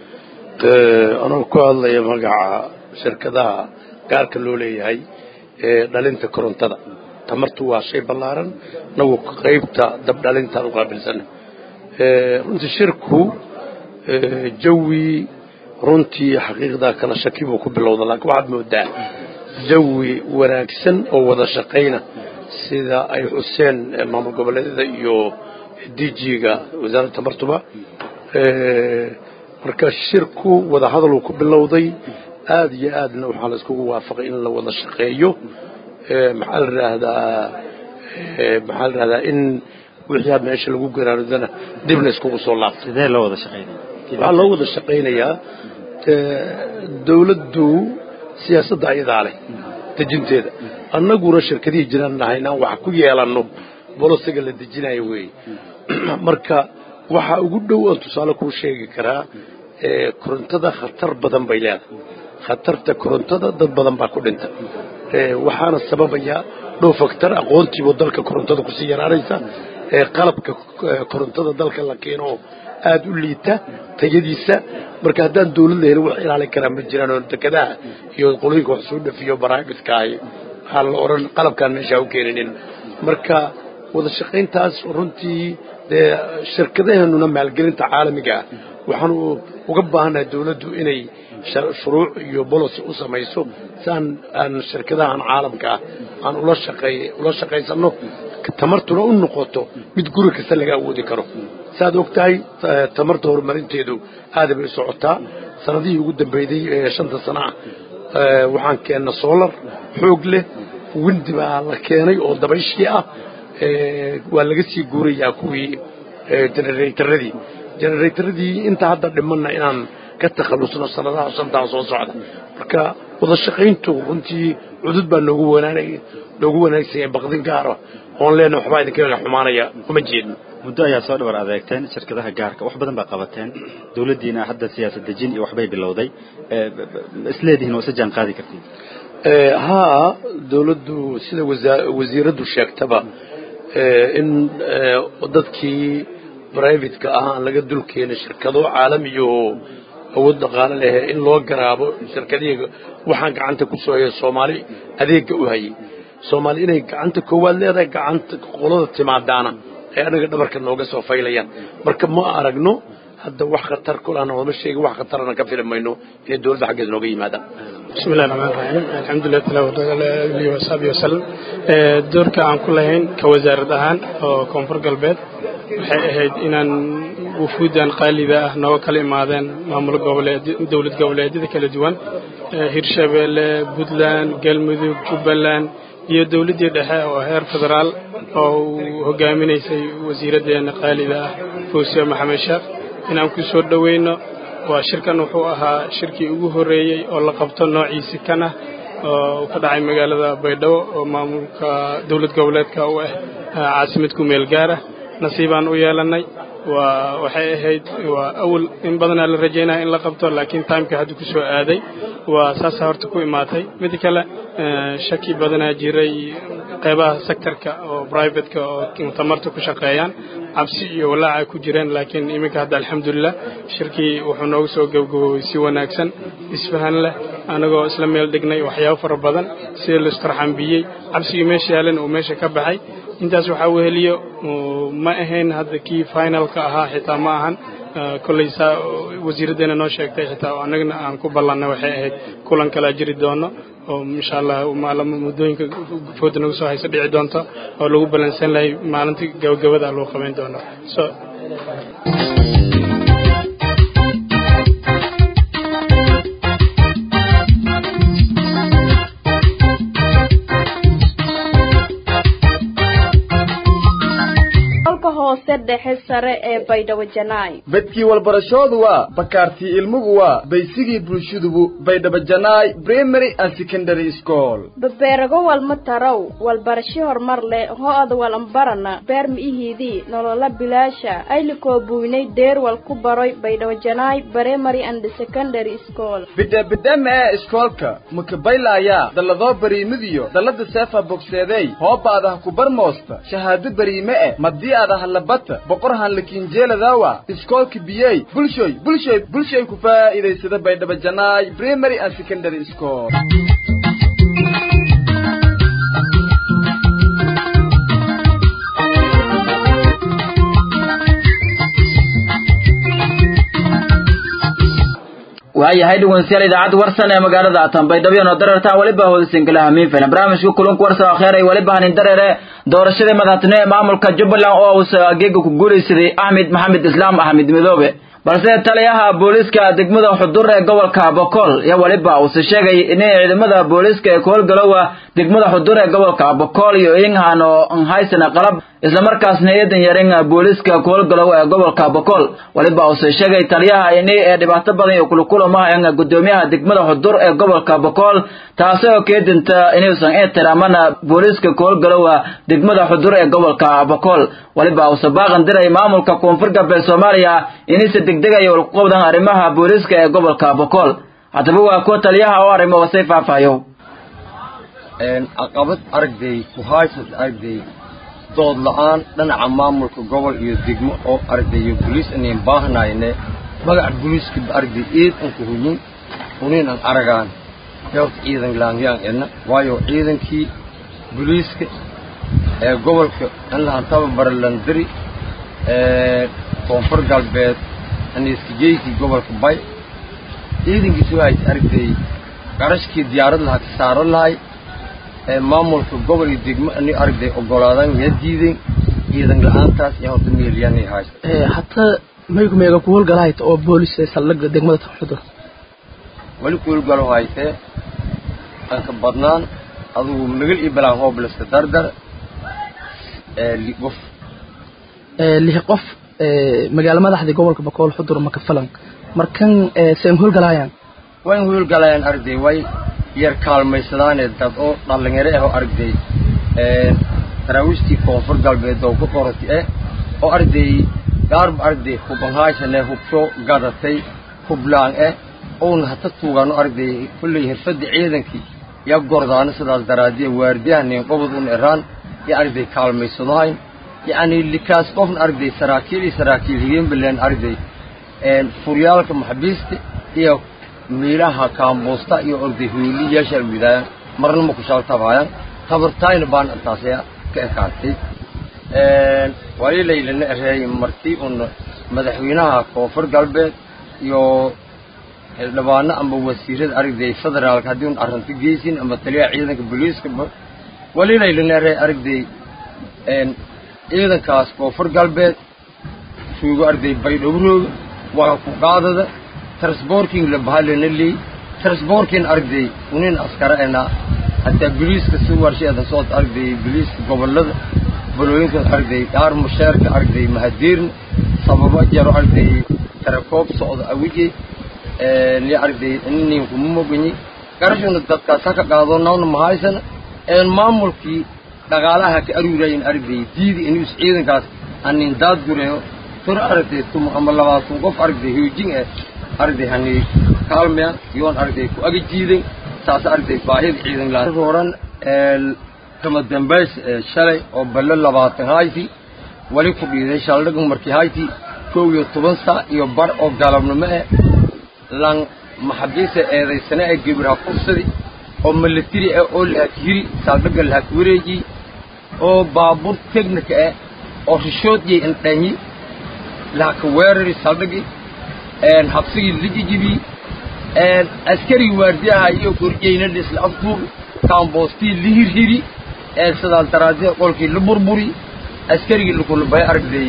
anoo ku hadlaya magaca shirkadaha gaarka loo leeyahay ee dhalinta korontada tamartu waa shay ballaaran nagu qaybta dabdhalintaan u qaabilsana runtii shirku jawi runtii xaqiiqdaa kala shaki buu ku bilowda laakiin waxaad moodaa jawi wanaagsan oo wada shaqayna sida ay xuseen maamul goboleedyada iyo dg-ga wasaaradda tamartuba marka shirku wada hadaluu ku bilowday aada iyo aadna waxaa la iskugu waafaqay in la wada shaqeeyo maxaa la idhaahdaa maxaa la idhahdaa in wixii meesha lagu garaarudana dib la iskugu soo laabtay sidee loo wada shaqaynaya waxaa loo wada shaqaynayaa dawladdu siyaasadda ayadaa leh dejinteeda annaguna shirkadihii jiraan nahay inaan wax ku yeelanno bolosiga la dejinayo weeye marka waxaa ugu dhow aan tusaale kuu sheegi karaa korontada khatar badan bay leedahay khatarta korontada dad badan baa ku dhinta waxaana sababaya dhow faktar aqoontiibuu dalka korontada kusii yaraanaysa qalabka korontada dalka la keeno aada u liita tayadiisa marka haddaan dawlad la helin wax ilaalin karaa ma jiraan oo dekadaha iyo qolooyinka wax soo dhafiyo baraabiska ahi waxaa la odhan qalabkaan meeshaa u keeninin marka wada shaqayntaas runtii dee shirkadaheenuna maalgelinta caalamiga ah waxaanu uga baahannahay dawladdu inay shuruuc iyo bolosi u samayso si aan aan shirkadahan caalamka ah aan ula shaqeey ula shaqaysanno tamartuna u noqoto mid guri kasta laga awoodi karo saaad og tahay tamarta horumarinteedu aada bay socotaa sanadihii ugu dambeeyey ee shanta sana ah waxaan keenna solar xoog leh windi baa la keenay oo dabayshii ah waa laga sii guurayaa kuwii generatoradii generatoradii inta hadda dhimanna inaan ka takhallusno sanadaha shantaa soo socda marka wada shaqayntu runtii cudud baa noogu wanaanay noogu wanaagsanya baqdin gaara oon leenahay waxbaa idinka xumaanaya uma jeedno muddo ayaa soo dhabar adeegteen shirkadaha gaarka wax badan baa qabateen dawladdiina hadda siyaasad dejin iyo waxbay bilowday isleedihiin waa isa jaan qaadi kartiin haa dawladdu sida wasiiraddu sheegtaba in dadkii brivatka ah aan laga dul keenin shirkado caalamiyo awood dhaqaale leh in loo garaabo shirkadihii waxaan gacanta ku soo haya soomaali adeegga u hayay soomaali inay gacanta koowaad leedahay gacanta qolada timaadaana ay anaga dhabarka nooga soo faylayaan marka ma aragno hadda wax khatar kulana ooma sheegi wax khatarana ka fili mayno inay dowladda xaggeed nooga yimaadaan بسم الله الرحمن الرحيم الحمد لله تعالى وعلى وصحبه وسلم doorka aan ku lahayn ka wasaarad ahaan oo koonfur galbeed waxay ahayd inaan wufuudan qaaliga ah nooga kala imaadeen maamul goboleed dowlad goboleedyada kala duwan hirshabeelle puntland galmudug jubbaland iyo dowladdii dhexe oo heer federaal oo uu hogaaminaysay wasiiraddeena qaaliga ah fawsiya maxamed sheekh inaan ku soo dhoweyno waa shirkan wuxuu ahaa shirkii ugu horreeyey oo la qabto noociisi kan ah oo ka dhacay magaalada baydhabo oo maamulka dowlad goboleedka u ah caasimad ku meel gaara nasiibaan u yeelanay waa waxay ahayd waa awal in badanaa la rajaynaya in la qabto laakiin timeka hadda ku soo aaday waa saasa horta ku imaatay mid kale shaki badanaa jiray qeybaha sectorka oo privateka oo tamarta ku shaqeeyaan cabsi iyo walaaca ku jireen laakiin iminka hadda alxamdulilah shirkii wuxuu noogu soo gabgaboobay si wanaagsan isfahan leh anagoo isla meel dhignay waxyaabo fara badan sida laistarxambiyey cabsigii meesha yaalan uu meesha ka baxay intaas waxaa weheliyo ma ahayn hadda kii finalka ahaa xitaa ma ahan kolley saa wasiiraddeena noo sheegtay xitaa annagana aan ku ballannay waxay ahayd kulan kalaa jiri doono oo insha allah maalamo muddooyinka fooda nagu soo haysa dhici doonto oo lagu ballansan lahay maalinta gabagabada lagu qabayn doono so hoose dhexe sare ee baydhabo janaay bedkii walbarashoodu waa bakaartii ilmugu waa baysigii bulshadubu baydhabo janaay primary and secondary school babeerago walma tarow walbarasho horumar leh ho-ada walambarana beer mi'ihiidii nolola bilaasha aylikoo buynay deerwal ku baroy baydhabo janaay primary and secondary school bidhabidhama ee iskoolka makabaylaaya dalladoo bariimidiyo dallada seefa bogseeday hoobaadaha ku barmoosta shahaado bariime eh madii aadaha labata boqor hanlakiinjeeladawa iskoolka biyey bulshoy bulshoy bulshoy ku faa'iidaysada baydhabo janaay primary and secondary school waayahay dhegeystayaal idaacadda warsan ee magaalada tanbaydhabo oo darartaan weliba hoodasinkaleh hamiin filan barnaamijka kulunka warsan oo kheer ay weliba hanin dareere doorashadii madaxtinimo ee maamulka jubbaland oo uu ageega ku guulaysaday axmed maxamed islaam axmed midoobe balse taliyaha booliiska degmada xudur ee gobolka bokool iyo weliba uuse sheegay inay ciidamada booliiska ee koolgalowa degmada xudur ee gobolka bokool iyo inghan oo haysana qalab islamarkaasna eedan yarin booliiska koolgalow ee gobolka bokool weliba uuse sheegay taliyaha ini ee dhibaato badan iyo kulukulamahayan gudoomiyaha degmada xudur ee gobolka bokool taasi oo keedinta inuusan ixtiraamana booliiska koolgalowa degmada xudur ee gobolka bokool weliba uuse baaqan diray maamulka koonfur galbeed soomaaliya inaysa degdegaya walkuqabdan arrimaha booliiska ee gobolka bokool haddaba waa kuwa taliyaha oo arrimo wasay faahfaayo caqabad aragday kuhaysad aragday dood la-aan dhinaca maamulka gobol iyo degmo oo aragday iyo boliis inayn baahnayne magaca boliiska aragday eed an ku huyin unin an aragaan yoorta ciidan laangyaan edna waayo ciidankii boliiska ee gobolka in lahan tababara landiri ee koonfur galbeed aniskajeyskii gobolka bay ciidankiisu waxay aragtay qarashkii diyaarad lahaa ka saaran lahay ee maamulka gobol iyo degmo ani aragtay ogolaadan yaa diiday ciidan la-aantaas iyo horta meelyaanay haysta hataa maygu meega ku howlgalahayd oo boolis ee saldhigga degmada xudur weli ku howlgalo haysee anka badnaan adugu magal iyo balaan hooblasta dardar ee liqof lix qof magaalo madaxdii gobolka bakool xudur makafalan markan seen howlgalaayaan way howlgalayaan aragday way yar kaalmaysadaanee dad oo dhalinyaro ah oo aragday daraawiishtii koonfur galbeed oo ku qorati eh oo aragday gaarba aragday hubanhaysane hubsho gadatay hublaan eh ouna hata tuugaano aragday kulley hirfadda ciidankii yaa gordaano sidaas daraadiya waardiyahanin qobod un eraan iyo aragday kaalmaysadahayn yacni likaas qofna aragday saraakiil iyo saraakiil higeenbaleen aragday furyaalka maxabiista iyo miilaha kaambuusta iyo orday hoyli yeeshaa widaayaan marna ma ku shaaltabaayaan tabartaayna baan intaasaya ka ekaatay walilaylana ereey markii un madaxweynaha koonfur galbeed iyo xildhibaano ama wasiirada aragday federaalka haddii un arrinta geysin ama taliyaha ciidanka booliiska walilaylana ereey aragday ciidankaas koonfur galbeed suugo arday baydhowrooga waa ku qaadada transborking la bahalena leey transborking arday unin askara ena hataa boliiska si warsheeda soo arday boliiska gobolada balooyinka arday dhaar musheerka arday mahadiirna sababo jaro arday tarakoob socda awije li arday inin kuma moganyi garashuna dadkaas ha ka qaado nawna mahaysana maamulkii dhaqaalaha ka aruurayin arday diidi inuu is ciidankaas hanin daad gureeyo tur arday tum ama labaatan qof arday hoojin eh arday hani kaalmeya yoon arday ku aga jiiday saas arday baahida ciidan laa roran kama dambays shalay oo ballo labaatan hayti wali ku dhiiday shaldhigu markii hayti kow iyo toban saa iyo bar oo galabnimo eh lan maxabiisa eedaysana ee gibirha fursadi oo milatiri ah oo lahak hiri saldhiga lahak wareeji oo baabuur technica ah oo rishoodiyay indhanyi lahaka weerari saldhigi habsigii lijijibi askarigii waardiyaha iyo korjeyna lisla afduub kaamboostii lihirhiri sidaas daraadee qolkii la burburi askarigii lakulabay aragday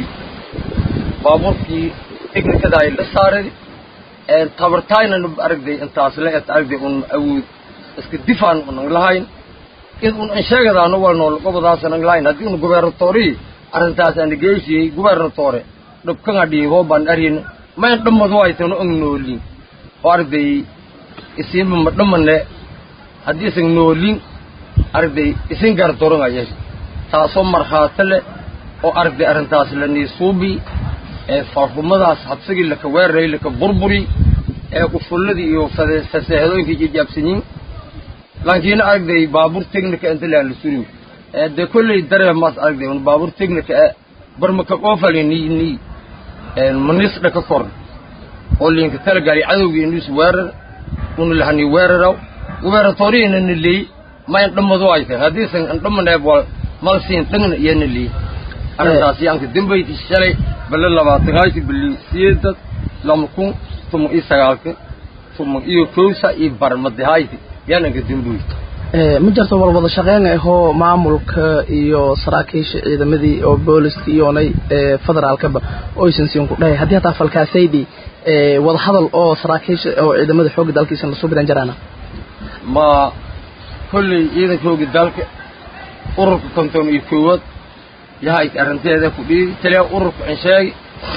baabuurkii technicada ay la saaray tabartaynana aragday intaas la et aragday un awood iska difaan unan lahayn id un ansheegadaano walnool gobodaasanan lahayn haddii un gubernatori arrintaas ana geysiyey gubernatore dhubkanga dhiibo baan arina mayn dhammadu aytano ang noolin oo aragday isiinba ma dhammane haddii isan noolin aragday isin gardoranaya taasoo markhaati leh oo aragday arrintaas la niisuubi ee faafumadaas habsigii laka weeraray laka burburi ee qufulladii iyo faseehadooyinkii jijaabsanyin laakiin aragday baabuur technica inta laan la suriyo dee kolley dareemaas aragday un baabuur technica e barmaka qoofali ni ni manisdha ka kor oo liinka talagaali cadowgii inuus weerar una lahani weeraraw gubernatoriina na leey mayn dhammadu ay tahay haddiisan andhamaneeb wal malsiin dhagna iyana leey arrintaas yaanka dambayti shalay bale labaatan hayti bali siyeedad lama kun tuma iyo sagaalka tuma iyo kowsa iyo barmade hayti yaananka dambayti ma jirto walwada shaqeyn ahoo maamulka iyo saraakiisha ciidamadii oo booliska iyoonay federaalkaba oysan siin ku dhahay haddii hataa falkaasaydi wadahadal oo saraakiisha oo ciidamada xoogga dalkiisa lasoo biran jaraana ma kolley ciidankooga dalka ururka konton iyo koowaad yahay arrinteeda ku dhiidi taliya ururka aan sheegi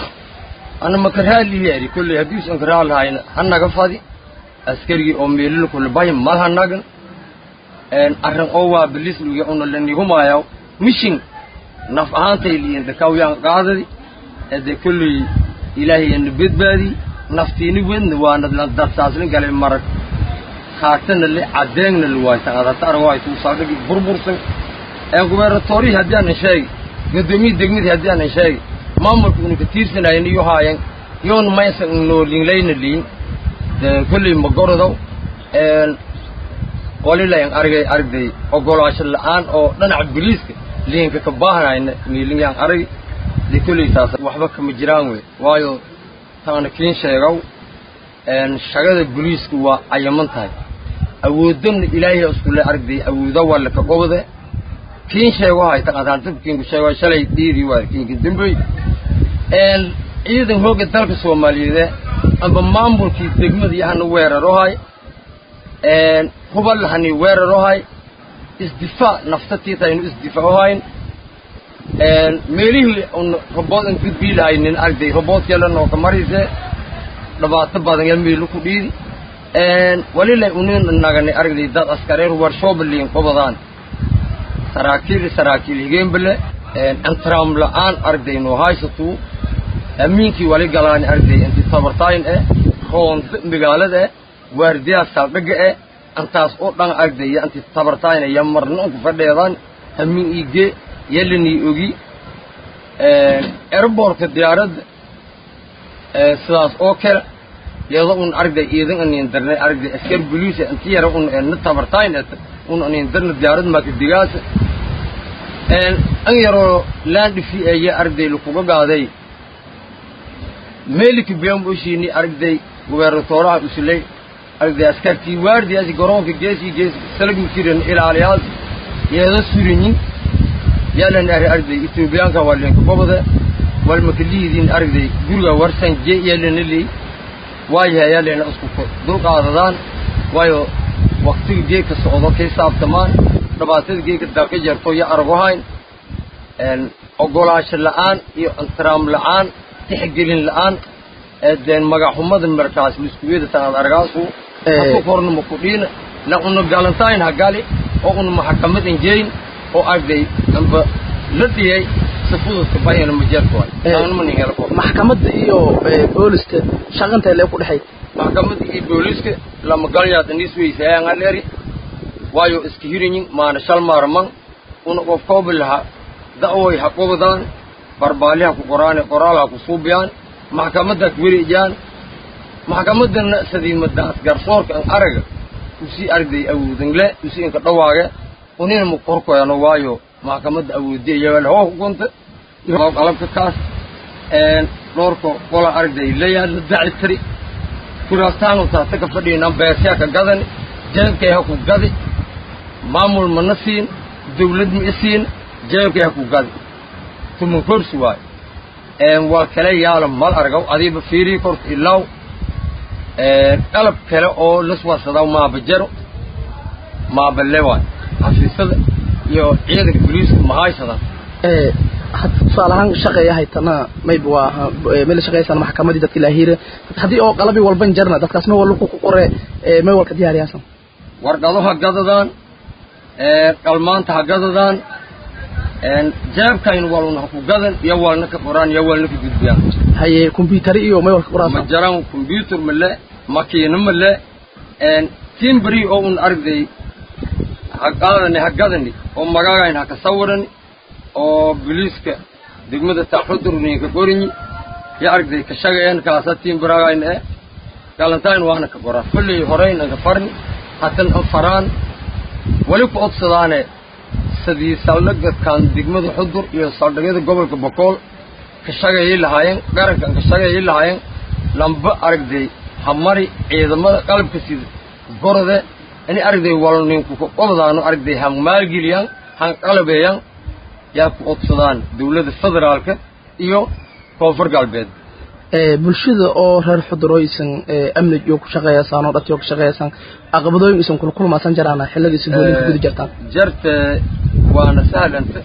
ana maka raali yeeri kolley haddii usan ka raali hayna ha naga fadi askarigii oo meelila kule bahi mal ha nagan arrin oo waa bilis luya una lanihumaayaw mishin naf ahaantay liyin dhakawyaan qaadadi ede kolley ilaahay ana badbaadi naftiini wedna waana dadsaasni galay marag haatana le cadeegna la waaysan adata arag waaysa usaadhigi burbursan ee gubernatoriyi haddii aanan sheegi guddoomiye degmadii haddii aanan sheegi maamulka una ka tiirsanayen iyo haayan yoona maysan noolinlayna liin kolley magorodow walilayan argay aragday ogolaasho la-aan oo dhinaca boliiska liinka ka baahanayna miiliyaan arag de kolley taas waxba kama jiraan wey waayo taana kiin sheegow shagada boliisku waa cayaman tahay awoodana ilaahay iskule aragday awooda waa laka qobde kiin sheego hayta qadaantabkiinku sheego shalay dhiiri waa kiinka dambey ciidan hooga dalka soomaaliyeed amba maamulkii degmadii hana weerarohay hubal hani weerarohay isdifaac naftatiita aynu isdifaacohayn meelihii un robood an gudbii lahaynin aragday roboodkeela nooka marise dhibaato badan ya meelu ku dhiidi walilay unin nagani aragday dad askareer warshoobliin qobadaan saraakiil saraakiil higeenbale antram la-aan aragday noo haysatuu amiinkii wali galaani aragday inti tabartaayin eh roonda magaalada eh waardiyaa saldhiga eh antaas oo dhan aragday ya inti tabartaayina ya marna unku fadheedaan hamiin iige yalanii ogi airbortka diyaaradda sidaas oo kale iyado un aragday iidan anin darnay aragday askar boliisa inti yara un na tabartayn un anin darna diyaarad maka digaasa an yaroo landhifi eye aragday lakuga gaaday meelika biyam oshiini aragday gubernatoraha usulay aragday askartii waardiyaasi garoonka geesii gees salagmi jiran ilaaliyaas yeeda surinyin yaalan ari aragday etoobiyaanka waa linka gobode walmaka lihidiin aragday guriga warsan je yaalana leey waayahay yaalena isku dulqaadadaan waayo waktiga geedka socdo kay saabtamaan dhibaatada geedka dalka jarto iyo aragohayn ogolaasho la-aan iyo intiraam la-aan tixgelin la-aan deen magaxumada markaas liskuweeda tanaad argaasu haku korna ma kudhiina la una galantayn ha gali oo una maxkamad injeyn oo arday amba la dhiyay sifududka bayana majeerkooda taanma nin helo maxkamadda iyo booliska shaqanta lee ku dhexay maxkamadda iyo booliska lama galyaad anis weysayaan aleri waayo iska hirinyin maana shal maarman una qof koobi laha da'woy ha qobdaan barbaali ha ku qoraane qoraal ha ku suubiyaan maxkamadda ha kuweriijaan maxkamaddana sadiimadaas garsoorka an araga usii arday awoodangle usii inka dhawaage unina ma korkoyano waayo maxkamadda awoodiya iyagaa hoo hukunta qalabka kaas dhowrka qola arday layaad la daci tiri kuraastaanu taase ka fadhiinan beesyaa ka gadani jeebkay ha ku gadi maamul mana siin dawlad ma isiin jeebkay ha ku gadi tuman korsi waayo waa kale yaala mal argaw adiiba fiirii korta ilaaw qalab kale oo laswaasadaw maaba jaro maaba le waayo xafiisada iyo ciidanka boliiska ma haysadaan tusaale ahaan shaqeeya haytana mayba waa meel shaqeeysan maxkamadii dadka ilaahire haddii oo qalabi walban jarna dadkaas may walba ku qore may walka diyaariyaasan warqado ha gadadaan qalmaanta ha gadadaan jeebkayn walna ha ku gadan iyo walna ka qoraan iyo walna ka gudbiyaan haye combyutari iyo may walka qoraan ma jaraan combyuter male makiina male timbri oo un arday ha qaadani ha gadani oo magagayn ha ka sawirani oo boliiska degmada taxudurnin ka qorinyi ya aragday ka shageen kaasa timbragayn e galantayn waana ka qoraa kulley horeyn anka farni hatan an faraan weli ku odsadaane sidii saldhagadkan degmada xudur iyo saldhigyada gobolka bokool ka shagayay lahaayeen qarankan ka shagayay lahaayeen lamba aragday hamari ciidamada qalabka sida gorode ini aragday walninku ka qobdaano aragday han maalgeliyaan han qalabeeyaan yaa ku odsadaan dawladda federaalka iyo koonfur galbeed bulshada oo reer xudurooysan amni iyo ku shaqeeyaysaan oo dhatiyo ku shaqeeyaysaan caqabadooyin isan kula kulmaasan jaraana xilladiisa goolin ku guda jirtaan jarte waana sahlanta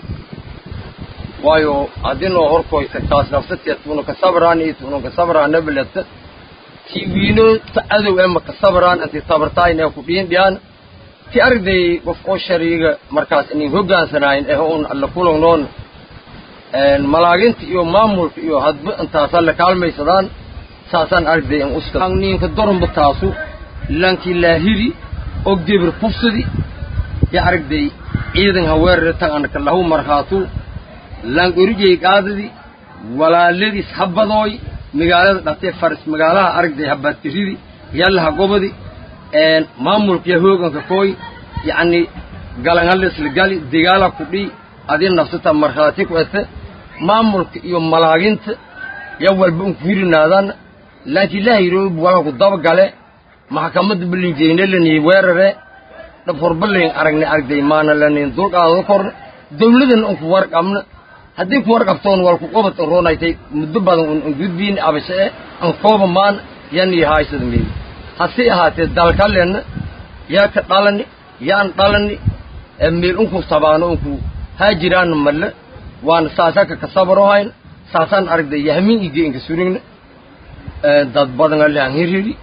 waayo haddii noo horkoyta taas nafsateed tuuna ka sabraan iyo tuuna ka sabraan nabaleta ti wiino ta adow ema ka sabraan anti tabartaayn ee ku dhiin dhiyaan ti arday qof oo shariiga markaas inin hogaansanayn eh un alla kulagnoon malaaginta iyo maamulka iyo hadba intaasaan la kaalmaysadaan saasaan arday in uska ninka doranba taasu lankii laahiri og debir kufsadi ya aragday ciidan haweerare tan anaka lahu markhaatu lank orijay qaadadi walaaladiis habadooy magaalada dhatee faris magaalaha aragday habatiridi yallaha gobadi maamulka ya hooganka kooy yacni galanhalesla gali degaala ku dhii adii nafsata markhaati ku ete maamulka iyo malaaginta ya walba unku hirinaadaan laakiin lahayrob wala ku daba gale maxkamadda balinjeyne lanii weerare dhab horbalayn aragne aragday maana lanin dulqaado korna dawladana unku warqabna haddii ku warqabtoon walku qobad roonaytay muddo badan un gudbiin abashe e an kooba maan yanii haaysada meedi hase ahaatee dalkalena yaa ka dhalani yaan dhalani meel unku tabaano unku haajiraana malle waana saasaka ka sabrohayn saasaan aragday yahmin ige inka surigna dad badan alehan hiriri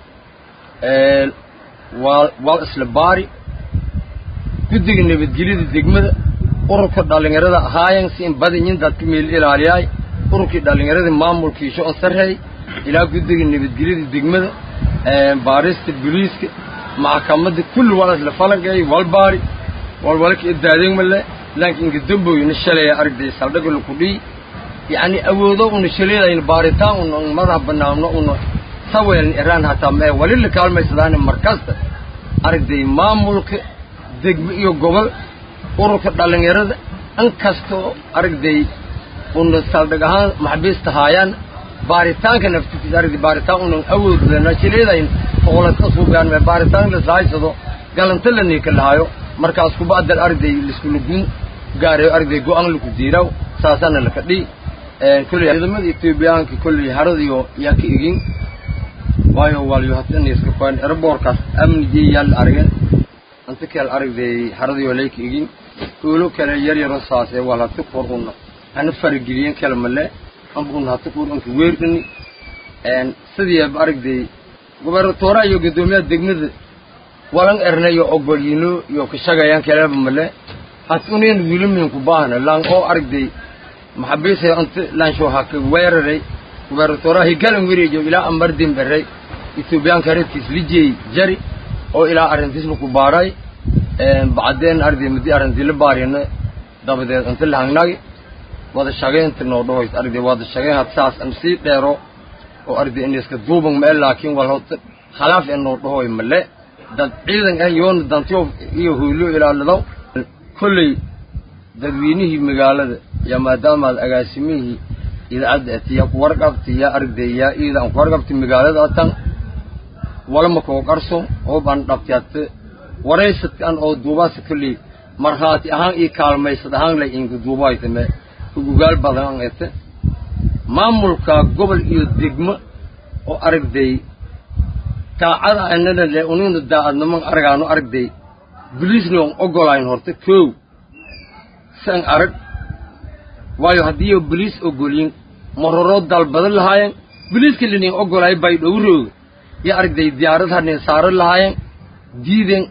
waa waa isla baari guddiga nabadgelyada degmada ururka dhallinyarada ahaayan si in badanyin dadka meel ilaaliyaay ururkii dhallinyarada maamulkiisho on sarreey ilaa guddiga nabadgelyada degmada baarista boliiska maxkamadda kulli waa isla falangeey walbaari walwalka idaadeeg male laakiin inka damboyna shalaya aragday saldhaga laku dhii yacni awoodo una shaleedayn baaritaan una madax banaamno una saweeln iraan hataa mee wali la kaalmaysadaane markasta aragday maamulka degmo iyo gobol ururka dhallinyarada in kastoo aragday una saldhig ahaan maxbiista haayaan baaritaanka naftiisa aragday baaritaan unan awood lena shaleedayn foqolaska suugaan mee baaritaan lasahaysado galanta laniika lahaayo markaas kuba adal aragday liskula gun gaarayo aragday go-aan laku diiraaw saasaana laka dhii kolley ciidamada etoobiyaanka kolley haradiyo yaa ka egin waayo waalyo hataniska koen airbortkaas amnigii yaa la argen anta kale aragday haradiyo lay ka egin oolo kale yar yaro saase wal hati kor una hana farageliyen kale male amba una hati kor unka weerdhani sidii aragday gobernatoora iyo guddoomiyaha degmada walan ernayo ogolyiino iyo kashagayaan kaleba male has unin wilimin ku baahna lan oo aragday maxabiise anta lansho haka weeraray gobernatoora higalan wereejo ilaa amardin beray ethoobiyaanka reerkiis lijey jari oo ilaa arrintiisba ku baaray bacdeen arday muddi arrintii la baarina dabadeed inta la hangnagi wada shaqaynta noo dhahoys arday wada shaqayn had saas an sii dheero oo arday in iska duuban meel laakiin wal hota khalaaf in noo dhahoy male dad ciidan ah yoona dantiyo iyo hoylo ilaalado kolley dadweynihii magaalada yaa maadaamaad agaasimihii idaacadda atiya ku warqabti yaa arday yaa iida aan ku warqabti magaalada atan walama koo qarso oo baan dhabtiate waraysadkan oo duubaasa kolley markhaati ahaan ii kaalmaysad ahaan lay inka duubaaytame ugugaal badan an ete maamulka gobol iyo degmo oo aragday daacada anana le ununa daacadniman aragaano aragday boliisna on ogolayn horta kow san arag waayo haddii boliis ogolyin maroroo dalbadan lahaayeen boliiska linin ogolaay bay dhowrooga yo aragday diyaarad hanin saaran lahaayeen diiden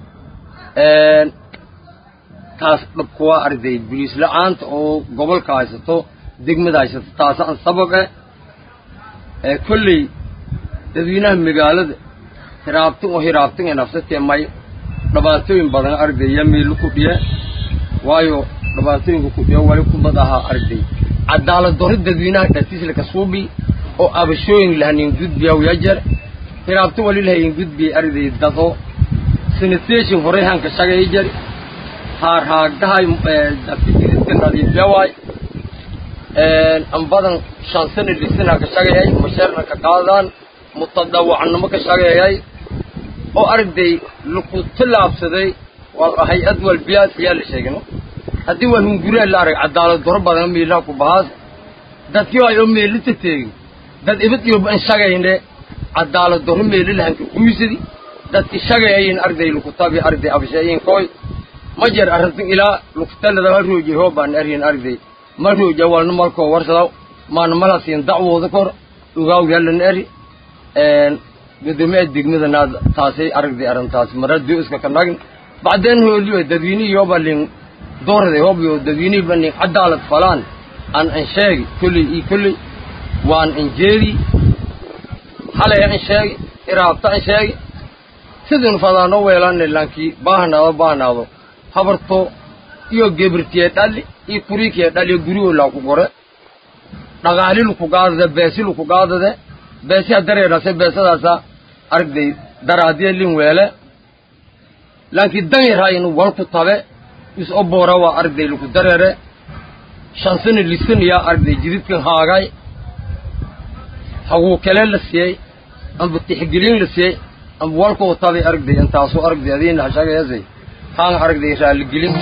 taas dhabkuwaa aragday boliis la-aanta oo gobolka haysato degmada haysato taasa an sabab eh kolley dadweynaha magaalada hiraabtin oo hiraabtin ee nafsatee may dhibaatooyin badan aragday yaa meelu ku dhiye waayo dhibaatooyinka ku dhiye wali kumad ahaa aragday cadaalad doro dadweynaha dhatiisla kasuubi oo abashooyin lahanin gudbiya yajar hiraabtin wali lahayin gudbiya aragday dado sanitation horey hanka shagay jar haar haagdahay dafidiska nadiifyawaay ambadan shan sana lisana ka shagayay masheerna ka qaadaan mutadawacnimo ka shagayay oo aragday laku tillaabsaday waa hay-ad walbiyaad ayaa la sheegno haddii waa hunguriha la arag cadaalad doro badan meelaha ku bahaas dadkii ay oo meelita teegin dad ibad iyo ban shagayne cadaalad doro meelilahanka kuysadi dadki shagayayin arday lukutabi arday abshayin koy ma jer arrintin ilaa lukutalada ha roojay hoobaan aryin arday ma rooja walna malkoo warsadaw maana malasiin dacwooda kor ogaaw yalan eri gudoomiyaha degmadanaad taasay aragday arrintaas maradio iska ka nagin bacdeen hooliyo dadweynihii hooba lin doorday hoobiyo dadweynihii ba nin cadaalad falaan an an sheegi kolley ii kolley waan an jeedi halay an sheegi iraabta an sheegi sidin fadaanoo weelanay laankii baahnaado baahnaado habarto iyo gebirtiye dhali iyo kuriikiye dhali guriyoo laa ku gore dhaqaali luku gaadade beesi luku gaadade beesiha dareerase beesadaasa aragday daraadiye lin weele laankii dan yaraayin walku tabe is oboora waa aragday luku dareere shansana lisanayaa aragday jididkan haagay haguu kale la siiyey amba tixgelin la siiyey amba walkoo tabay aragday intaasoo aragday adiina hashagayasay haan aragday raalligelin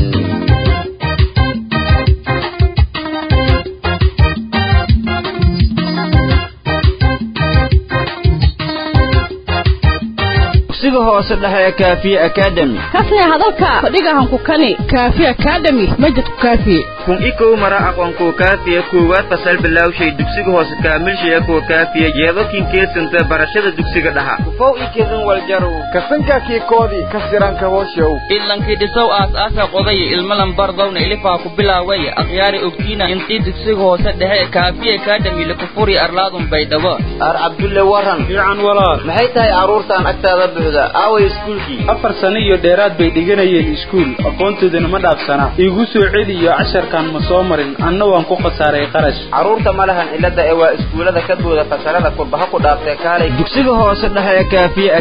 dugsiga hoose dhexe ee kaafiye academy kasne hadalka fadhigahanku kani kaafi academy majidku kaafiye kun ikow mara aqoonkuwa kaafiya koowaad fasal bilawshay dugsiga hoose kaamilshaya kuwa kaafiya yeedokin keesanta barashada dugsiga dhaha kufow ikedin waljarow kasankaakii koodii kasiranka hooshow ilankii dhisow aas-aasa qodaya ilmalan bardowna ilifaa ku bilaaway akhyaari ogtiina intii dugsiga hoose dhexe kaafiye academy lakufuri arlaadun baydhabo ar cabdulle waran fiican walaal maxay tahay carruurtaan agtaada buuxda aaway iskuulkii afar sano iyo dheeraad bay dhiganayeen iskuul aqoontoodana ma dhaafsana iigu soo celiyo casharkan ma soo marin anna waan ku khasaaray qarash carruurta ma lahan cilada ee waa iskuullada ka booda fasalada kurbaha ku dhaaftee kaalay dugsiga hoose dhexe ee kaafiye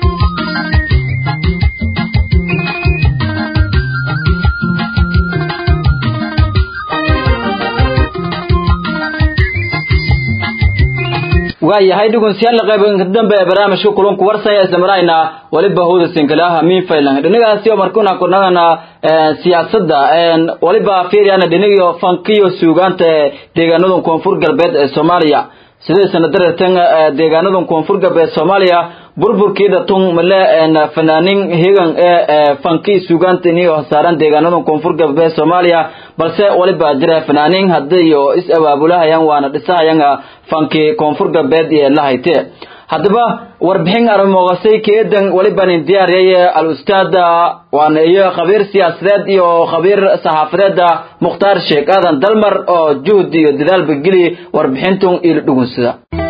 waayahay dhegeystayaal qaybinka dambe ee barnaamijka kulanku warsaya isla marayna waliba hooda sinkalaha min faylan dhinacaasi oo markuna kunagana siyaasadda waliba fiiriyana dhinagiyo fankiyo suugaanta deegaanada koonfur galbeed ee soomaaliya sidee sana daratan deegaanada koonfur galbeed soomaaliya burburkii dhatun male fanaanin higan ee fanki sugaantini oo saaran deegaanada koonfur galbeed soomaaliya balse waliba jira fanaanin hadii iyo is abaabulahayaan waana dhisahayan fanki koonfur galbeed iyo lahayte haddaba warbixin arimoqasay keedan walibanin diyaariyay al-ustaad waana iyo khabiir siyaasadeed iyo khabiir saxaafadeed mukhtaar sheekh aadan dalmar oo juhd iyo dadaalba geli warbixintun ilo dhugunsada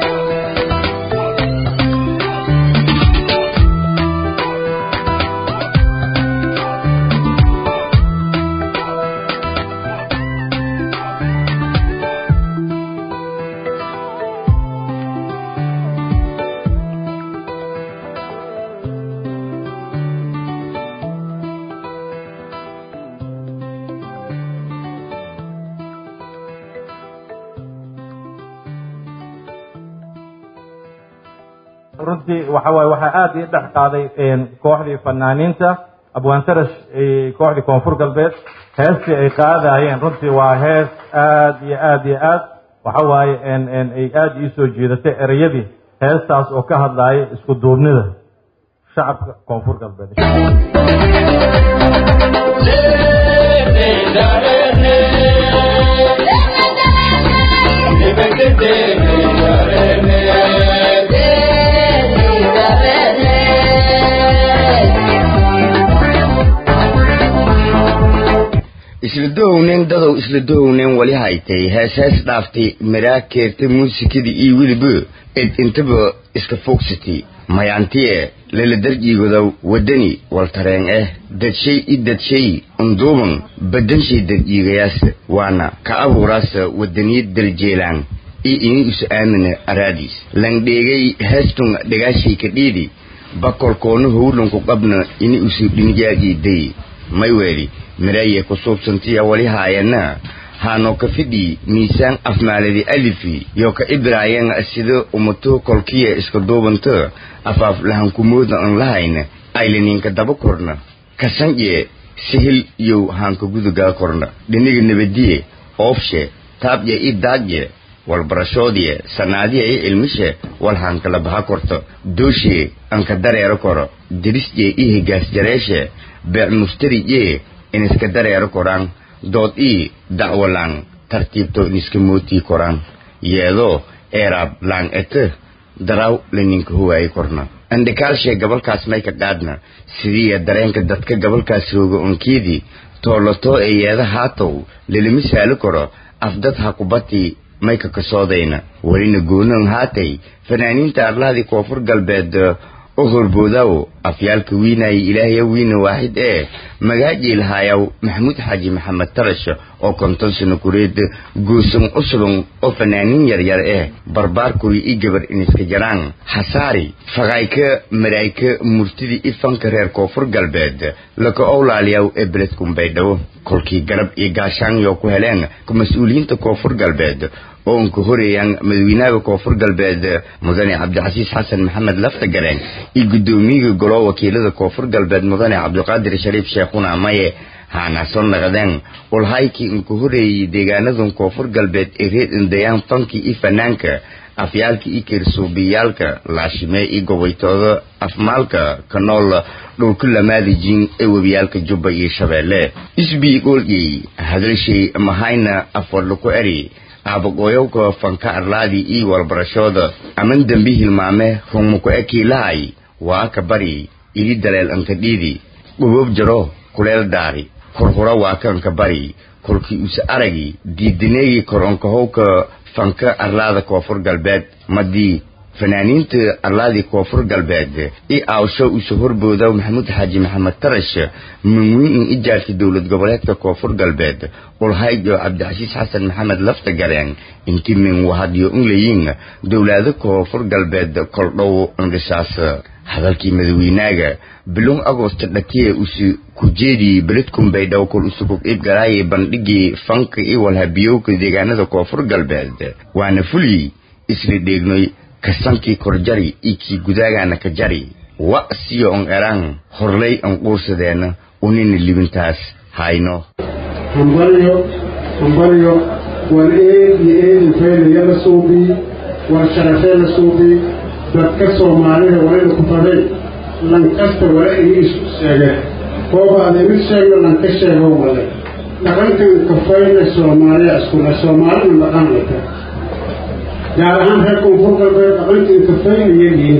runtii waxa waaye waxaa aada ii dhex qaaday kooxdii fanaaniinta abwaantarash kooxdii koonfur galbeed heestii ay qaadayeen runtii waa hees aad iyo aad iyo aad waxa waaye ay aada ii soo jiidatay ereyadii heestaas oo ka hadlaaya isku duubnida shacabka koonfur galbeed isla dahownen dadow isla dahownen wali haytay hees hees dhaaftay maraa keertay muusikadii iyo weliba ed intaba iska fogsatay mayaantiye lala darjiigodow wadani waltareen eh dadshay i dadshay unduuban badanshay darjiigayaas waana ka abuuraasa wadaniyad daljeelaan i ini isu aamina araadiis langdheegay heestun dhagaashay ka dhiidi bakolkoona howlanku qabna ini isu dhinigaagii day mayweeli miraye ku suubsantiya wali haayana haano ka fidhi miisaan afmaaladi alifi yo ka ibraayan sida umato kolkiya iska duubanta afaaf lahankumooda an lahayna aylaninka daba korna kasanje sihil yow haanka gudugaa korna dhiniga nabadiye oofshe taabye i daadye walbarashoodiye sanaadiye i ilmishe wal haankala baha korto dooshiye anka dareero koro dirisje i higaas jareeshe beec mustarije iniska dareero koraan dood ii dacwo laan tartiibto iniska mootii koraan yeedoo eeraab laan ete daraaw laninka huwaayi korna andhikaalshee gabalkaas mayka qaadna sidiiya dareenka dadka gabalkaas rooga onkeedii toollatoo ee yeeda haatow lalima saali karo afdad ha kubatii mayka kasoodayna welina goonan haatay fanaaniinta arlahadii koonfur galbeed u horboodaw afyaalka wiinaya ilaahya wiina waaxid ee magaaji lahaayaw maxamuud xaaji maxamed tarash oo konton sano kureed guusan usulun oo fanaaniin yaryar eh barbaarkuri i gabar iniska jaraan hasaari faqayka maraayka murtidii i fanka reer koonfur galbeed laka owlaaliyaw ee beledkunbaydhawo kolkii garab iyo gaashaan yoo ku heleen mas-uuliyiinta koonfur galbeed oo unka horeeyaan madawiinaha koonfur galbeed mudane cabdicasiis xasan maxamed laftagareen iyo guddoomiyiga golo wakiilada koonfur galbeed mudane cabdiqaadir shariif sheekhuna maye haana soo naqdeen ulhaykii unka horeeyey deegaanadan koonfur galbeed ee reer indayaan fankii iyo fanaanka afyaalka iyo kirsuubiyaalka laashimee iyo gobaytooda afmaalka ka nool dhulka lamaadijin ee webiyaalka jubba iyo shabeelle isbii goolgey hadalshay mahayna afwadla ku eri aabaqooyowka fanka arlaadii iyo walbarashooda aman dembi hilmaame rungmuku ekiilahay waa ka bari ili daleel anka dhiidi dhuboob jaro kuleel daari hurhura waa ka anka bari kolkii use aragi diidaneegii kor onkahowka fanka arlaada koonfur galbeed madii fanaaniinta arlaadii koonfur galbeed i aawsho use horbooda maxamuud xaaji maxamed tarash manwiin in ijaarka dowlad goboleedka koonfur galbeed ulhayjo cabdicasiis xasan maxamed lafta gareen inti min wahadyo unlayin dowlaado koonfur galbeed koldhow indhisaas hadalkii madaweynaaga bilon agosto dhatiye usu kujeedii beledkunbaydhaw kol usukug ibgaraaye bandhigii fanka i walhabiyowka deegaanada koonfur galbeed waana fulyi isla dheegnoy kasankii korjari iyo kii gudaagaana ka jari wa siyo on eraan horlay an quursadeena unina libintaas hayno hambalyo hambalyo war eed iyo eedi faylaya la suubi war sharafee la suubi dadka soomaalida walina ku faday lankasta wala ini isku sheege koobaad imid sheegna lanka sheego wale dhaqankan kafayna soomaaliya iskule soomaalina dhaqan lata gaar ahaan reer koonfur galbeed dhaqankan kafay ayagiin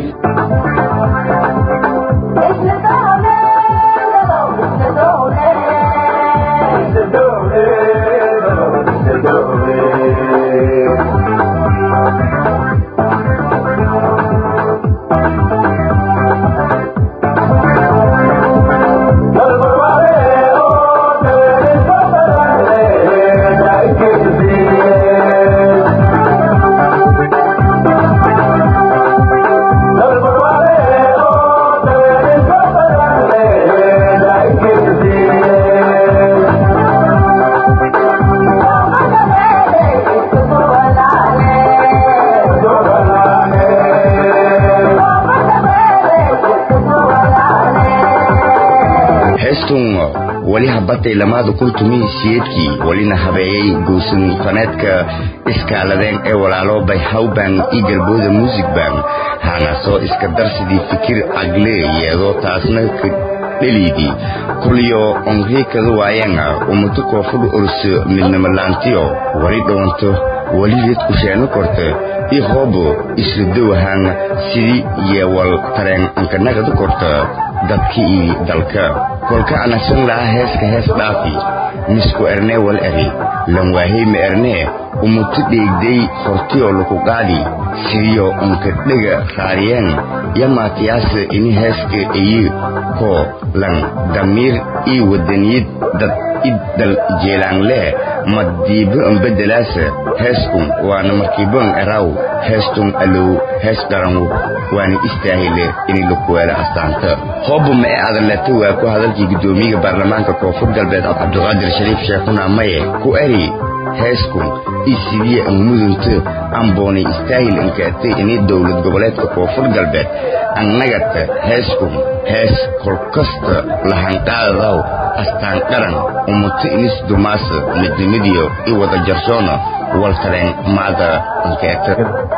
heestun weli habatay lamaada kun tumihi siyeedkii welina habeeyey guusan faneedka iskaaladeen ee walaalo bay hawban iyo galbooda music band hana soo iska darsidii fikir cagle yeedoo taasna ka dheliydii kulyo onriikada waayeena umuto koofudhu orso midnamalaantiyo weli dhowanto weligeed kusheeno korta i hoobo isla dowahaan sidii yeewal tareen ankanagadu korta dadka iyo dalka kolka anasan lahaa heeska hees dhaafi misku ernee wal eri lan waahey ma ernee umutu dheegday hortiyoo laku qaadi sidiyo unka dhega raariyeen yamaatiyaasa ini heeska iyo koo lan damiir iyo wadaniyad dad iddal jeelaanlee madiibo ambedelaasa heeskun waana markiibon eraw heestun alow hees dharanwu waana istaahile inay lakuweelo astaanta hoobu ma ee adaleta waa ku hadalkii guddoomiyaga baarlamaanka koonfur galbeed cabdiqaadir shariif sheekhuna maye ku eri heeskun io sidiya an mudunto amboonay istaahil inkaatay inay dowlad goboleedka koonfur galbeed annagata heeskun hees kolkasta lahanqaadadaw astaan qaran umuto inis dumaasa midnimadiyo i wada jarsoona walkaleen maada inkeeta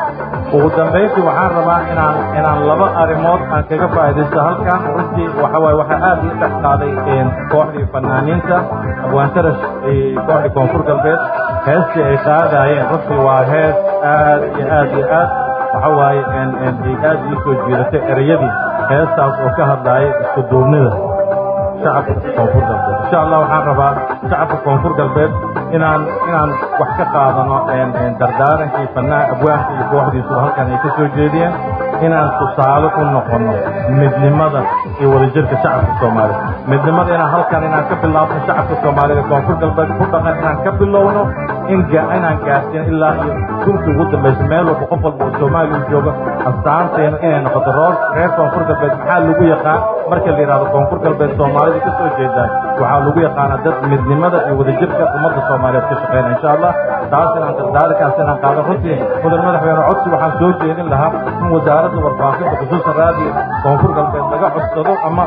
ugu dambayntii waxaan rabaa inaan inaan laba arrimood aan kaga faa'iidaysto halkan runtii waxa waaye waxaa aad ii dhex qaaday kooxdii fanaaniinta abwaantarash kooxdii koonfur galbeed heestii ay qaadaayeen runtii waa hees aad iyo aad iyo aad waxa waaye ay aad ii soo jiidatay ereyadii heestaas oo ka hadlaaya isku duubnida shacabka koonfur galbeed insha allah waxaan rabaa shacabka koonfur galbeed inaan inaan wax ka qaadano dardaarankii fannaa abwaanka iyo kooxdiisuba halkan ay ka soo jeediyeen inaan tusaale u noqono midnimada iyo wadajirka shacabka soomaalida midnimada inaan halkan inaan ka bilaabno shacabka soomaalida koonfur galbeed ku dhaqan inaan ka bilowno in inaan gaarsiino ilaa iyo dunka ugu dambaysa meel walba qof walba oo soomaaliya u joogo astaanteena inay noqoto roor reer koonfur galbeed maxaa lagu yaqaan marka la yidhahdo koonfur galbeed soomaalida ka soo jeedaan waxaa lagu yaqaanaa dad midnimada iyo wadajirka ummadda soomaaliyeed ka shaqeyna insha allah taas inaan dardaarikaas inaan qaado runtii mudan madaxweyne codsi waxaan soo jeedin lahaa in wasaaradda warfaafinta khusuusan raadiyo koonfur galbeed laga codsado ama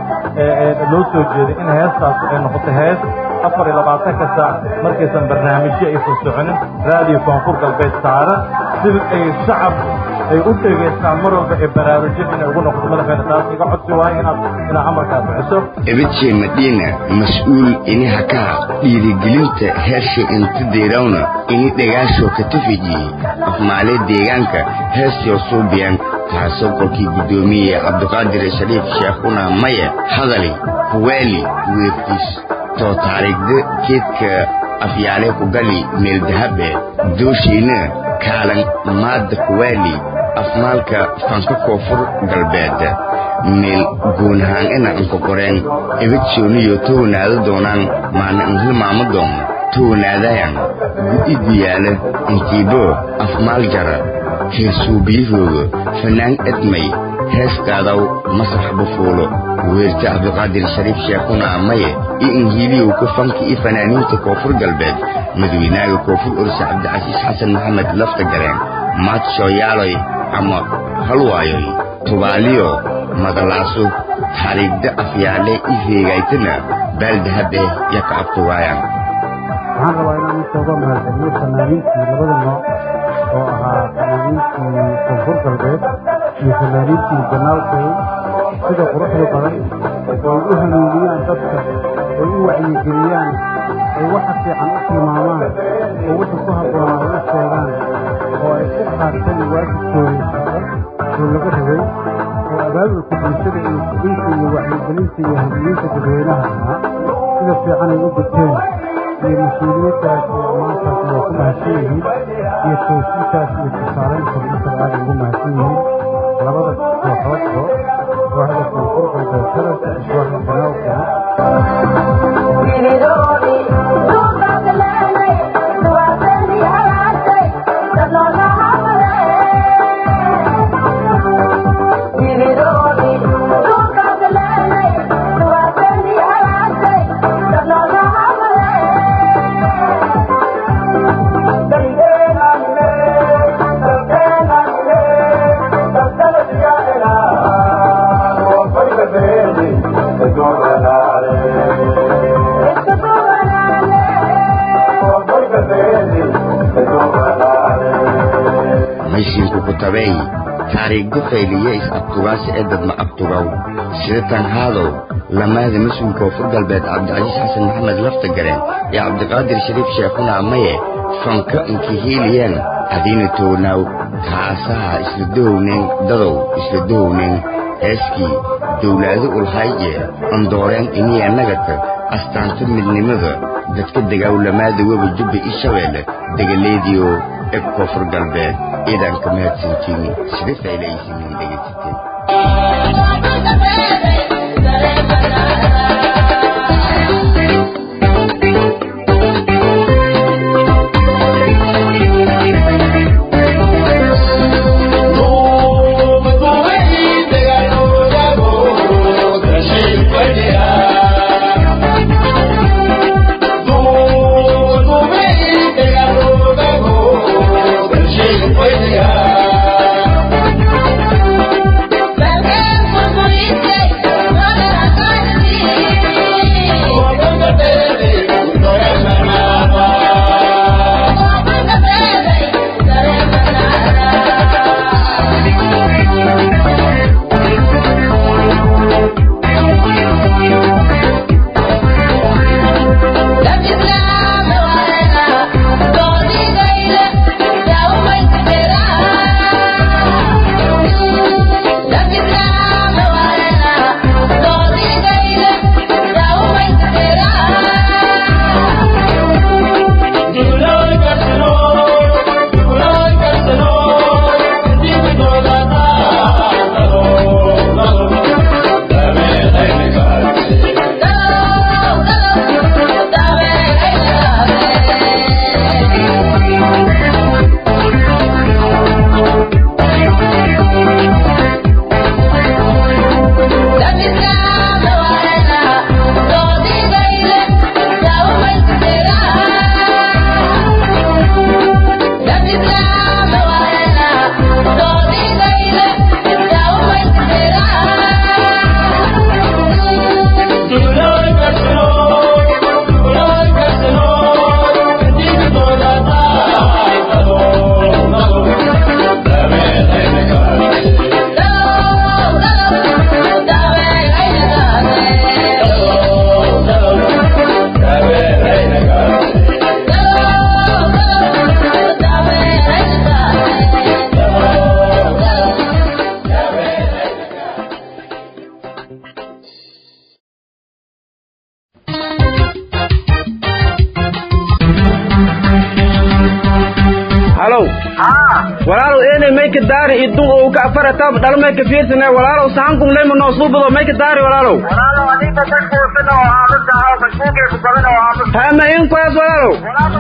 loo soo jeeday in heestaas ay noqoto hees afar iyo labaatanka saac markaysan barnaamijyo aysan soconin raadiyo koonfur galbeed saaran si ay shacab ay u dhegaystaan mar walba ee baraarujin inay ugu noqoto madaxweyne taas iga codsi waayo inaad inaad amarkaa bixiso ebidjee madiina mas-uul ini hakaa dhiirigelinta heersha inta deerawna ini dhagaashoo ka tafijiyey afmaalee deegaanka heestoo suubiyan taasoo kolkii guddoomiye cabdiqaadir shariif sheekhuna maye hadali huweeli weertiis too taariikhda keedka afyaale ku gali meel dahabe dooshiina kaalan maadda kuwaali afmaalka fanka koonfur galbeed meel guunahaangana anka qoreen ebadsooniyo townaada doonaan maana an hilmaamo doon townaadayan gu'iddu yaala intiibo afmaal jara heesuubiyahooga fanaan edmay heestaadaw masrax bufuulo weerta cabdiqaadir shariif sheekhuna maye iyo inhiiliyow ku fanka iyo fanaaniinta koonfur galbeed madaweynaaga koonfur orsa cabdicasiis xasan maxamed lafta gareen maadshoyaaloy ama halwaayoy tubaaliyo madalaaso taariigda afyaale i heegaytana baaldahabe yaka abtugaayaan waxaan rabaa inaan usooga mahadceliyo fanaaniintii labada nooc oo ahaa fanaaniintii koonfur galbeed iyo fanaaniintii janaalkay sida quruxda badan oo ay u hanuuniyaan dadka oo u wacyigeliyaan ay waxa fiican u tilmaamaan oo wixii ku habboonaa u sheegaan oo ay u qaateen waajibkoodii shaqo oo laga rabay oo abaabulka bulshada iyo kudinta iyo wacyigelinta iyo hanuuninta dadweynaha ahaa sida fiican ay u guteen iyo mas-uuliyaddaas iyo ammaantaas waa ku mahadsan yihiin iyo toosintaas iyo tusaalaynta intaba aad ugu mahadsan yihiin labada kooxoodba kooxda koonfur galbeed sararka iyo kooxda maysiinku ku tabeey taariikhdu fayliye is abtugaasi ee dadma abtugaw sida tan haadow lamaada mas-uul koonfur galbeed cabdicasiis xasan maxamed lafta gareen iyo cabdiqaadir shariif sheekhuna amaye fanka inkihiiliyeen hadiina toonaaw kaasaha isla dohowneen dadow isla dohowneen heeskii dowlaado ulhayje andooreen iniya nagata astaanta midnimada dadka degawlamaada webi jubba i shabeelle degaleediyo ee koonfur galbeed ciidanka mahadsantiini sida faylaysiinin dhegaysateen walaalow eenay mayka daari idun oo ka afara tab dhal mayka fiirsane walaalow sahankun leyma noo suubado mayka daari walaalow hama in kuwaas walaalow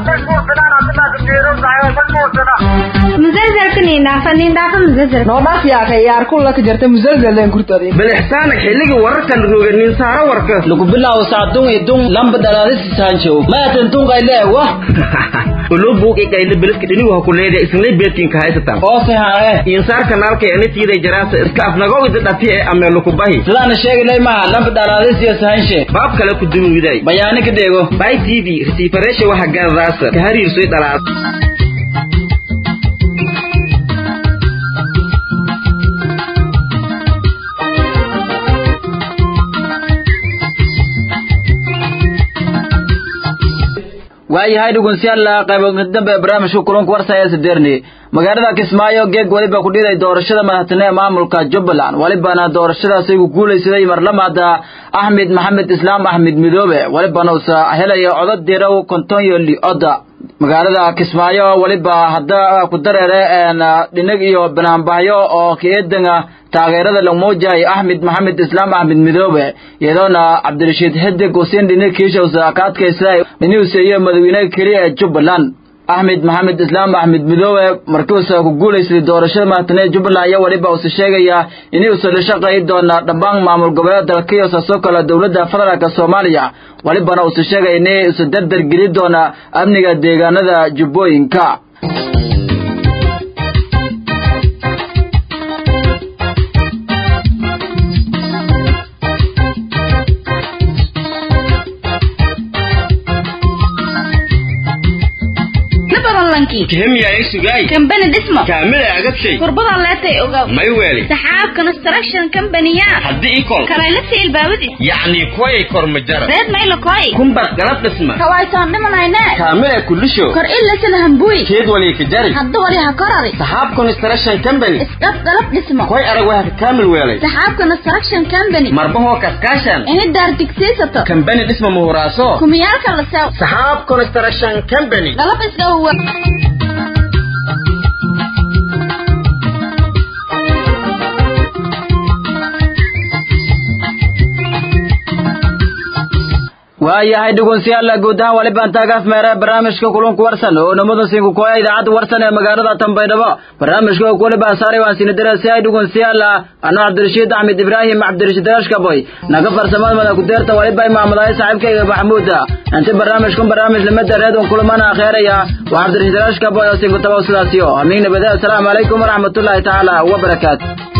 bal ixsaan xilligi wararkan roga nin saaro warka lagu bilaabo saacadun idun lamba dhalaadisi saanjow maatan tunqayle wah ulo buuq ikayle beliska dhinigu ha ku leedahay isnay beedkinka haysatan oose hae insaar kanaalka enitiiday jaraasa iska afnagowida dhati ee ameelu ku bahi sidaana sheegilay maha lamba dhalaadisiyo sahanshe baab kale ku dunuwiday bayaani ka dheego by t v resiifareesha waxa gaadadaasa ka hariirsoy dhalaad waayahay dhegeystayaal qaybo dambe barnaamijka kulanka warsaya sideerni magaalada kismaayo geeg waliba ku dhiday doorashada madaxtooyada ee maamulka jubbaland walibana doorashadaasi ku guulaysaday marlamaada axmed maxamed islaam axmed midoobe walibana uusa helaya codad dirow konton iyo li oda magaalada kismaayo waliba hadda ku dareere dhinag iyo banaanbaxyo oo keedanga taageerada lagu muujahay axmed maxamed islaam axmed midoobe iyadoona cabdirashiid xidig usiin dhinag kiishowsa ka adkaysay inuusa iyo madaxweynaha keliya ee jubbaland axmed maxamed islaam axmed midoobe markiuusa ku guulaystay doorashada madaxtooyada jubbaland ayaa waliba uusa sheegaya inuusa la shaqayi doona dhammaan maamul goboleeda dalka iyo saasoo kale dowladda federaalka soomaaliya walibana uusa sheegaya inay usa dardar geli doona amniga deegaanada jubbooyinka kambani dhismo kaamila agabshay kurbada leetay ogaw may weeli saxaab construction company-ya haddii ikol kalaylasi ilbaabadii yacni kuway kormajara reed mayla koy kumbar galab dhisma kawaytaan dhimanayne kaamila kulisho kor ilasana hambuy keed wali ka jari hadda wali ha korari saxaab construction company isqab galab dhismo koy arag waa ka kaamil weelay saxaab construction company marbahoo kaskaashan ini daar digsiisato kambani dhisma muhuraaso kumiyaalka la sew saxaab construction company galab isdhawa waayahay dhegeystayaal guud ahaan wali baan taagaaf meera barnaamijka kulanku warsan oo namada sinku kooya idaacadda warsan ee magaalada Tanbaydhabo barnaamijka ku wali baa saaray waan siin daraasay dhegeystayaal ana Cabdirashiid Axmed Ibrahim Cabdirashiid Rashkaboy naga farsamada mada ku deerta wali baa maamulay saaxiibkayga Maxamuud inta barnaamijkan barnaamij lama dareed oo kulamana akhiiraya waa Cabdirashiid Rashkaboy oo sinku tabaw sidaasiyo amiin nabada assalamu alaykum wa rahmatullahi ta'ala wa barakaatuh